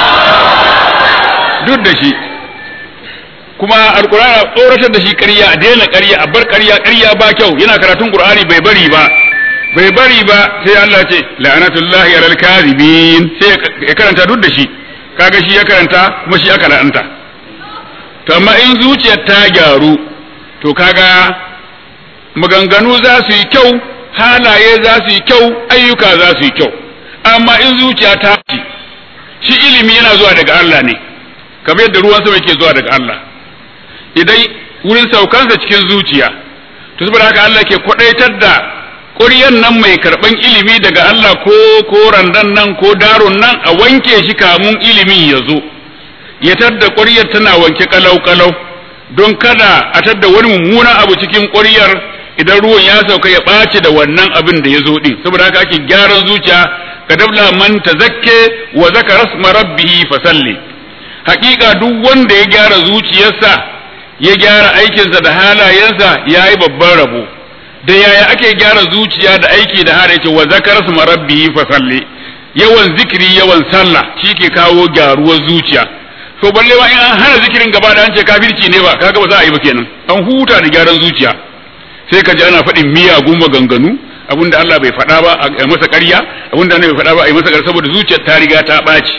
duk da shi kuma alqur'ani ya tsoratar da shi ƙarya a daina ƙarya a bar ƙarya ƙarya ba kyau yana karatun qur'ani bai bari ba bai bari ba sai Allah ce la'anatullahi alal kadhibin sai ya karanta duk da shi kaga shi ya karanta kuma shi aka la'anta to amma in zuciyar ta gyaru to kaga maganganu za su yi kyau halaye za su yi kyau ayyuka za su yi kyau amma in zuciya ta ci shi ilimi yana zuwa daga Allah ne kamar yadda ruwan sama yake zuwa daga Allah idan wurin saukansa cikin zuciya to saboda haka Allah ke kwadaitar da ƙuryan nan mai karɓan ilimi daga Allah ko ko randan nan ko daron nan a wanke shi kamun ilimin ya zo ya tadda ƙuryar tana wanke kalau-kalau don kada a tadda wani mummunan abu cikin ƙuryar idan ruwan ya sauka ya ɓace da wannan abin da ya zo ɗin saboda haka ake gyaran zuciya ka dabla man tazakke wa zaka rasma rabbihi fasalli haƙiƙa duk wanda ya gyara zuciyarsa ya gyara aikinsa da halayensa ya yi babban rabo da yaya ake gyara zuciya da aiki da hada yake wa zakar su marabbihi fa salli yawan zikiri yawan sallah shi ke kawo gyaruwar zuciya to balle ma in an hana zikirin gaba da an ce kafirci ne ba kaga ba za a yi ba kenan an huta da gyaran zuciya sai ka ji ana faɗin miyagun maganganu abinda Allah bai faɗa ba a masa ƙarya abinda Allah bai faɗa ba a yi masa ƙarya saboda zuciyar ta riga ta ɓaci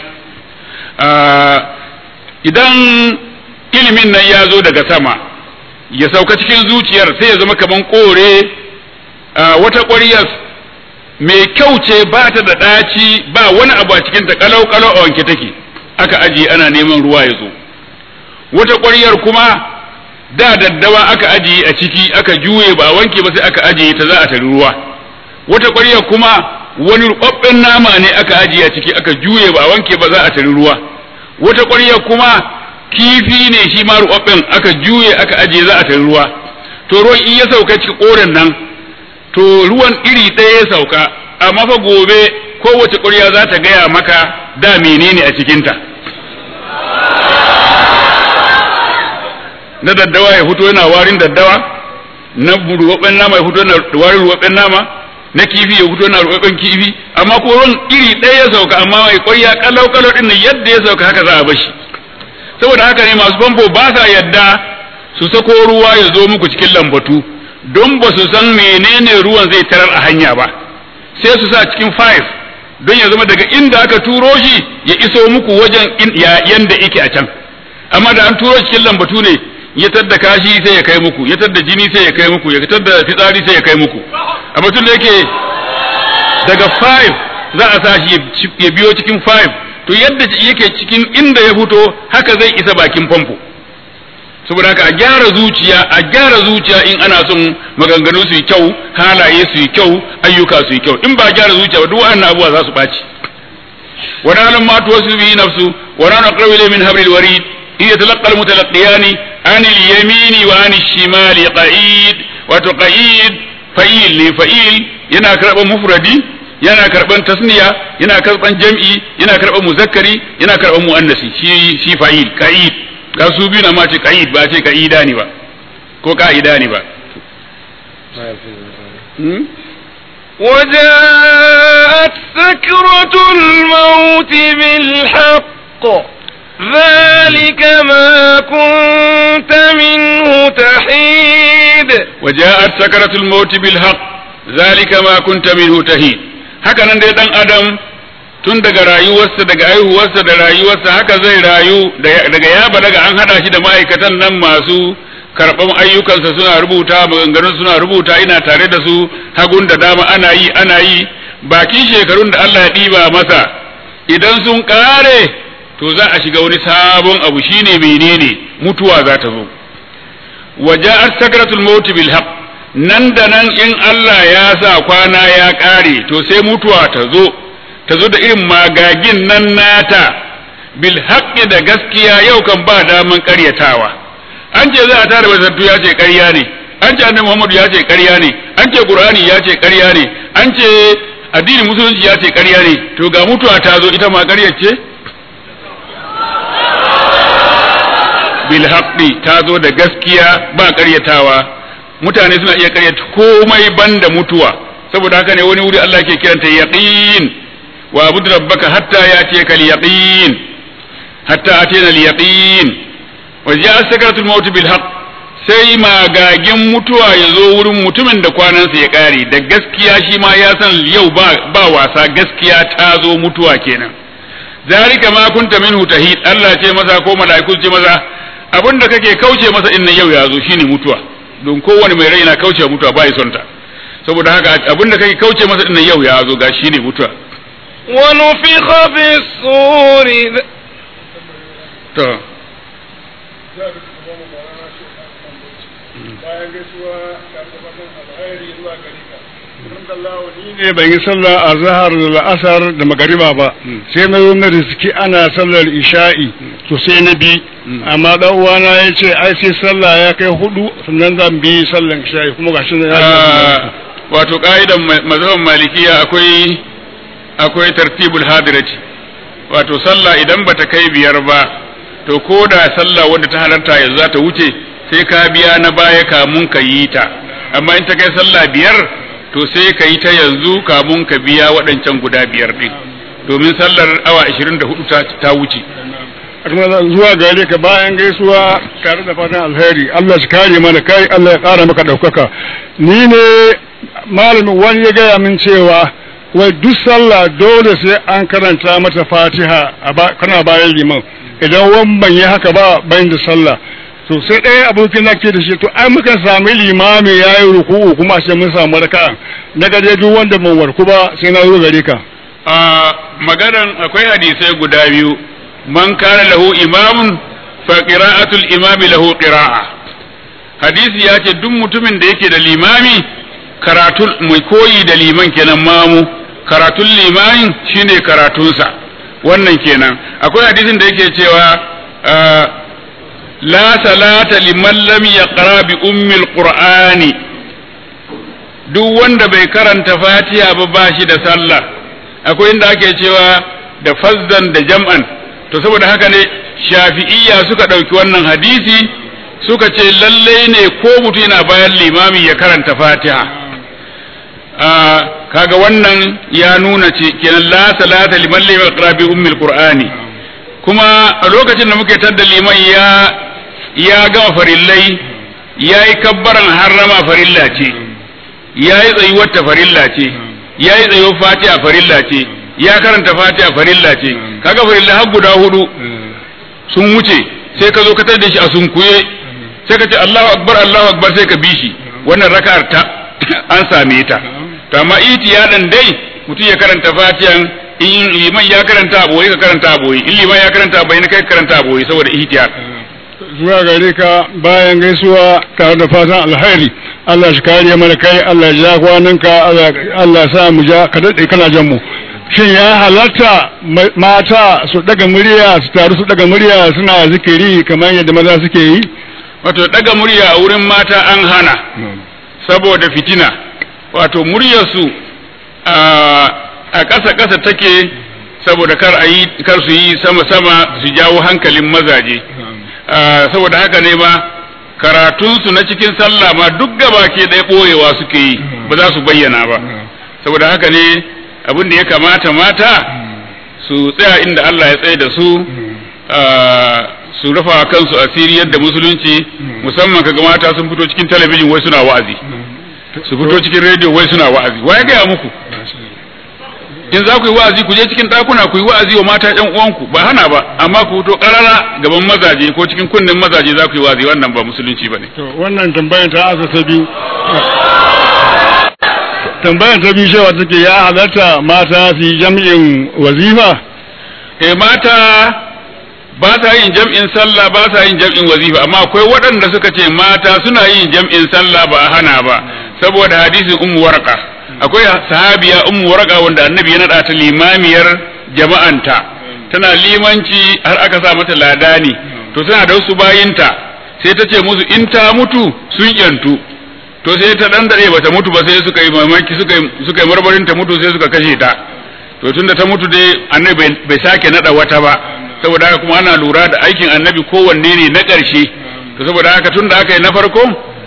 idan ilimin nan ya zo daga sama ya sauka cikin zuciyar sai ya zama kaman kore wata ƙwaryar mai kyau ce ba ta da ɗaci ba wani abu a cikin ta kalau kalau a wanke take aka ajiye ana neman ruwa ya zo wata ƙwaryar kuma da daddawa aka ajiye a ciki aka juye ba a wanke ba sai aka ajiye ta za a tari ruwa wata ƙwaryar kuma wani rubabben nama ne aka ajiye a ciki aka juye ba a wanke ba za a tari ruwa wata ƙwaryar kuma kifi ne shi ma rubabben aka juye aka ajiye za a tari ruwa to ruwan in ya sauka cikin koren nan to ruwan iri ɗaya ya sauka amma fa gobe kowace ƙwarya za ta gaya maka da menene a cikinta na daddawa ya fito yana warin daddawa na ruwabben nama ya fito yana warin ruwabben nama na kifi ya fito yana ruwabben kifi amma ko ruwan iri ɗaya ya sauka amma mai ƙwarya kalau kalau ɗin yadda ya sauka haka za a bashi saboda haka ne masu famfo ba sa yadda su sako ruwa ya zo muku cikin lambatu don ba su san menene ruwan zai tarar a hanya ba sai su sa cikin five don ya zama daga inda aka turo shi ya iso muku wajen yanda yake a can amma da an turo cikin lambatu ne ya tadda kashi sai ya kai muku ya tadda jini sai ya kai muku ya tadda fitsari sai ya kai muku amma tun da yake daga five za a sa shi ya biyo cikin five to yadda yake cikin inda ya fito haka zai isa bakin famfo saboda haka a gyara zuciya a gyara zuciya in ana son maganganu su yi kyau halaye su yi kyau ayyuka su yi kyau in ba gyara zuciya ba duk wannan abubuwa za su ɓaci wa ranar ma tuwa su biyi nafsu wa ranar ƙarfi min habril warid in ya talaqqa al mutalaqiyani an al yamini wa an al shimali qa'id wato qa'id fa'il ne fa'il yana karɓar mufradi yana karɓar tasniya yana karɓar jam'i yana karɓar muzakkari yana karɓar muannasi shi shi fa'il qa'id ga su biyu na ma ce ka'id ba ce ka'ida ne ba ko ka'ida ne ba وجاءت سكرة الموت بالحق ذلك ما كنت منه تحيد وجاءت سكرة الموت بالحق ذلك ما كنت منه تحيد haka nan dai dan adam tun daga rayuwarsa daga aihuwarsa da rayuwarsa haka zai rayu daga ya daga an hada shi da ma'aikatan nan masu karɓan ayyukansa suna rubuta maganganun suna rubuta ina tare da su hagun da dama ana yi ana yi bakin shekarun da Allah ya ɗiba masa idan sun ƙare to za a shiga wani sabon abu shine menene mutuwa za ta zo waja'at sakratul maut bil haqq nan da nan in Allah ya sa kwana ya ƙare to sai mutuwa ta zo ta zo da irin magagin nan nata bil haqqi da gaskiya yau kan ba daman ƙaryatawa an ce za a tara basattu ya ce ƙarya ne an ce annabi Muhammadu ya ce ƙarya ne an ce Qur'ani ya ce ƙarya ne an ce addinin musulunci ya ce ƙarya ne to ga mutuwa ta zo ita ma ƙaryar ce bil haqqi ta zo da gaskiya ba ƙaryatawa mutane suna iya ƙaryata komai banda mutuwa saboda haka ne wani wuri Allah ke kiranta yaqin wa abud rabbaka hatta yatiyaka al-yaqin hatta atiyana al-yaqin wa ja'a sakratul maut bil haqq sai magagin mutuwa ya zo wurin mutumin da kwanansa ya kare da gaskiya shi ma ya san yau ba, ba wasa gaskiya ta zo mutuwa kenan zalika ma kunta minhu tahid Allah ce masa ko mala'iku ce masa abinda kake kauce masa din yau ya zo shine mutuwa don kowane mai rai na kauce mutuwa ba ya son ta saboda haka abinda kake kauce masa din yau ya zo ga shine mutuwa ونفخ في الصور to bayan gaisuwa tare da fatan alkhairi zuwa gare ka alhamdulillah ni ne ban yi sallah a zahar da la'asar da magariba ba sai na zo na riski ana sallar isha'i to sai na bi amma dan uwana ya ce ai sai sallah ya kai hudu sannan zan bi sallar isha'i kuma gashi na Ah, wato ka'idan ma- mazhaban malikiya akwai akwai tartibul hadirati wato sallah idan bata kai biyar ba to ko da sallah wadda ta halarta yanzu za ta wuce sai ka biya na baya kamun ka yi ta amma in ta kai sallah biyar to sai ka yi ta yanzu kamun ka biya waɗancan guda biyar ɗin domin sallar awa 24 ta, ta wuce kuma zuwa gare ka bayan gaisuwa tare da fatan alheri Allah shi kare mana kai Allah ya kara maka daukaka ni ne malamin wani ya gaya min cewa wai duk sallah dole sai an karanta mata fatiha a ba- kana bayan liman idan wani ban yi haka ba bayan da sallah to sai ɗaya abokin na ke da shi to ai muka sami limami ya yi ruku'u kuma sai mun samu raka na gaje duk wanda ban warku ba sai na zo gare ka a maganan akwai hadisai guda biyu man kana lahu imamun fa qira'atul imami lahu qira'a hadisi ya ce duk mutumin da yake da limami karatun mai koyi da liman kenan mamu karatun limamin shine karatunsa wannan kenan akwai hadisin da yake cewa la salata liman lam yaqra bi ummil qur'ani duk wanda bai karanta fatiha ba ba shi da sallah akwai inda ake cewa da fazzan da jam'an to saboda haka ne shafi'iyya suka ɗauki wannan hadisi suka ce lallai ne ko mutum yana bayan limami ya karanta fatiha kaga wannan ya nuna ce kenan la salata liman lam yaqra bi ummil qur'ani kuma a lokacin da muke tadda liman ya ya gama farillai ya yi kabbaran harrama farilla ce ya yi tsayuwar ta farilla ce ya yi tsayuwar fatiha farilla ce ya karanta fatiha farilla ce kaga farilla har guda hudu sun wuce sai ka zo ka tar da shi a sunkuye sai ka ce Allahu akbar Allahu akbar sai ka bi shi wannan raka'ar ta an same ta to amma itiyadan dai mutum ya karanta fatihan in liman ya karanta aboyi ka karanta aboyi in liman ya karanta aboyi na kai karanta aboyi saboda ihtiyar zuwa gare ka bayan gaisuwa tare da fatan alheri Allah shi kare mana kai Allah ya ja kwananka Allah sa mu ja ka dade kana jan mu shin ya halatta mata su daga murya su taru su daga murya suna zikiri kamar yadda maza suke yi wato daga murya a wurin mata an hana saboda fitina wato muryarsu a ƙasa ƙasa take saboda kar a yi kar su yi sama sama su jawo hankalin mazaje saboda haka ne ma karatunsu na cikin sallah ma duk gaba ke ɗaya ɓoyewa suke yi ba za su bayyana ba saboda haka ne abin da ya kamata mata su tsaya inda Allah ya tsaye da su su rufa kansu asiri yadda musulunci musamman kaga mata sun fito cikin talabijin wai suna wa'azi su fito cikin rediyo wai suna wa'azi wa ya gaya muku in za ku yi wa'azi ku je cikin ɗakuna ku yi wa'azi wa mata ƴan uwanku ba hana ba amma ku fito ƙarara gaban mazaje ko cikin kunnen mazaje za ku yi wa'azi wannan ba musulunci ba ne. to wannan tambayar ta asa ta biyu tambayar ta biyu cewa take ya halatta mata su yi jam'in wazifa eh mata ba sa yin jam'in sallah ba sa yin jam'in wazifa amma akwai waɗanda suka ce mata suna yin jam'in sallah ba a hana ba saboda hadisin ummu warqa akwai sahabiya ummu warqa wanda annabi ya nada ta limamiyar jama'anta tana limanci har aka sa mata ladani to tana da wasu bayinta sai ta ce musu in ta mutu sun yantu to sai ta dan dare bata mutu ba sai suka yi mamaki suka yi suka yi marmarin ta mutu sai suka kashe ta to tunda ta mutu dai annabi bai sake nada wata ba saboda haka kuma ana lura da aikin annabi kowanne ne na ƙarshe to saboda haka tunda aka yi na farko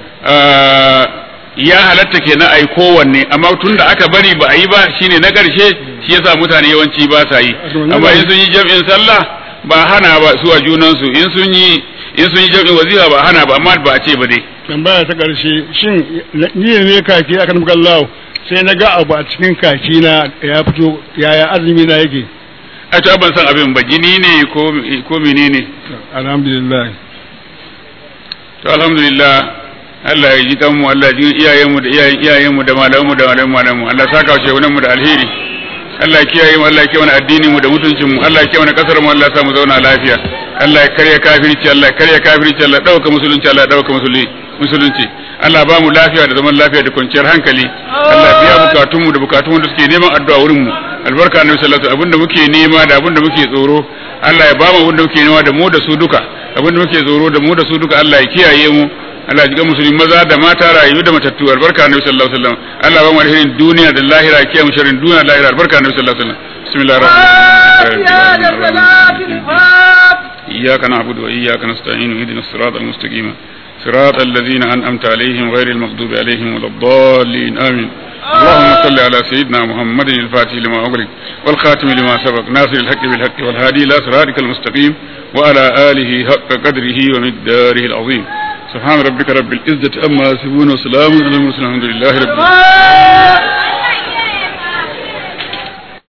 ya halatta kenan a yi kowanne amma tunda aka bari ba a yi ba shine na ƙarshe shi yasa mutane yawanci ba sa yi amma in sun yi jam'in sallah ba hana ba su a junansu in sun yi in sun yi jam'in wazifa ba hana ba amma ba a ce ba dai tambaya ta ƙarshe shin ni ne kaki aka nuka Allah sai na ga abu a cikin kaki na ya fito yaya azumi na yake a ta ban san abin ba jini ne ko ko menene alhamdulillah to alhamdulillah Allah ya ji kanmu Allah ya ji iyayenmu da iyayen iyayenmu da malamanmu da malamanmu Allah saka wa shehunan mu da alheri Allah ya kiyaye mu Allah ya kiyaye addinin mu da mutuncin mu Allah ya kiyaye kasar mu Allah ya sa mu zauna lafiya Allah ya karya kafirci Allah ya karya kafirci Allah ya dauka musulunci Allah ya dauka musulunci Allah ba mu lafiya da zaman lafiya da kwanciyar hankali Allah ya biya bukatun mu da bukatun da suke neman addu'a wurin mu albarka annabi sallallahu alaihi wasallam abinda muke nema da abinda muke tsoro Allah ya ba mu abinda muke nema da mu da su duka abinda muke tsoro da mu da su duka Allah ya kiyaye mu Allah ya jiga musulmi maza da mata rayu da matattu albarka annabi sallallahu alaihi wasallam Allah ba mu alherin duniya da lahira ya kiyaye mu sharrin duniya da lahira albarka annabi sallallahu alaihi wasallam bismillahir rahmanir rahim إياك نعبد وإياك نستعين اهدنا الصراط المستقيم صراط الذين أنعمت عليهم غير المغضوب عليهم ولا الضالين آمين اللهم صل على سيدنا محمد الفاتح لما أغلق والخاتم لما سبق ناصر الحق بالحق والهادي إلى صراطك المستقيم وعلى آله حق قدره ومقداره العظيم سبحان ربك رب العزة أما يصفون وسلام على المرسلين الحمد لله رب العالمين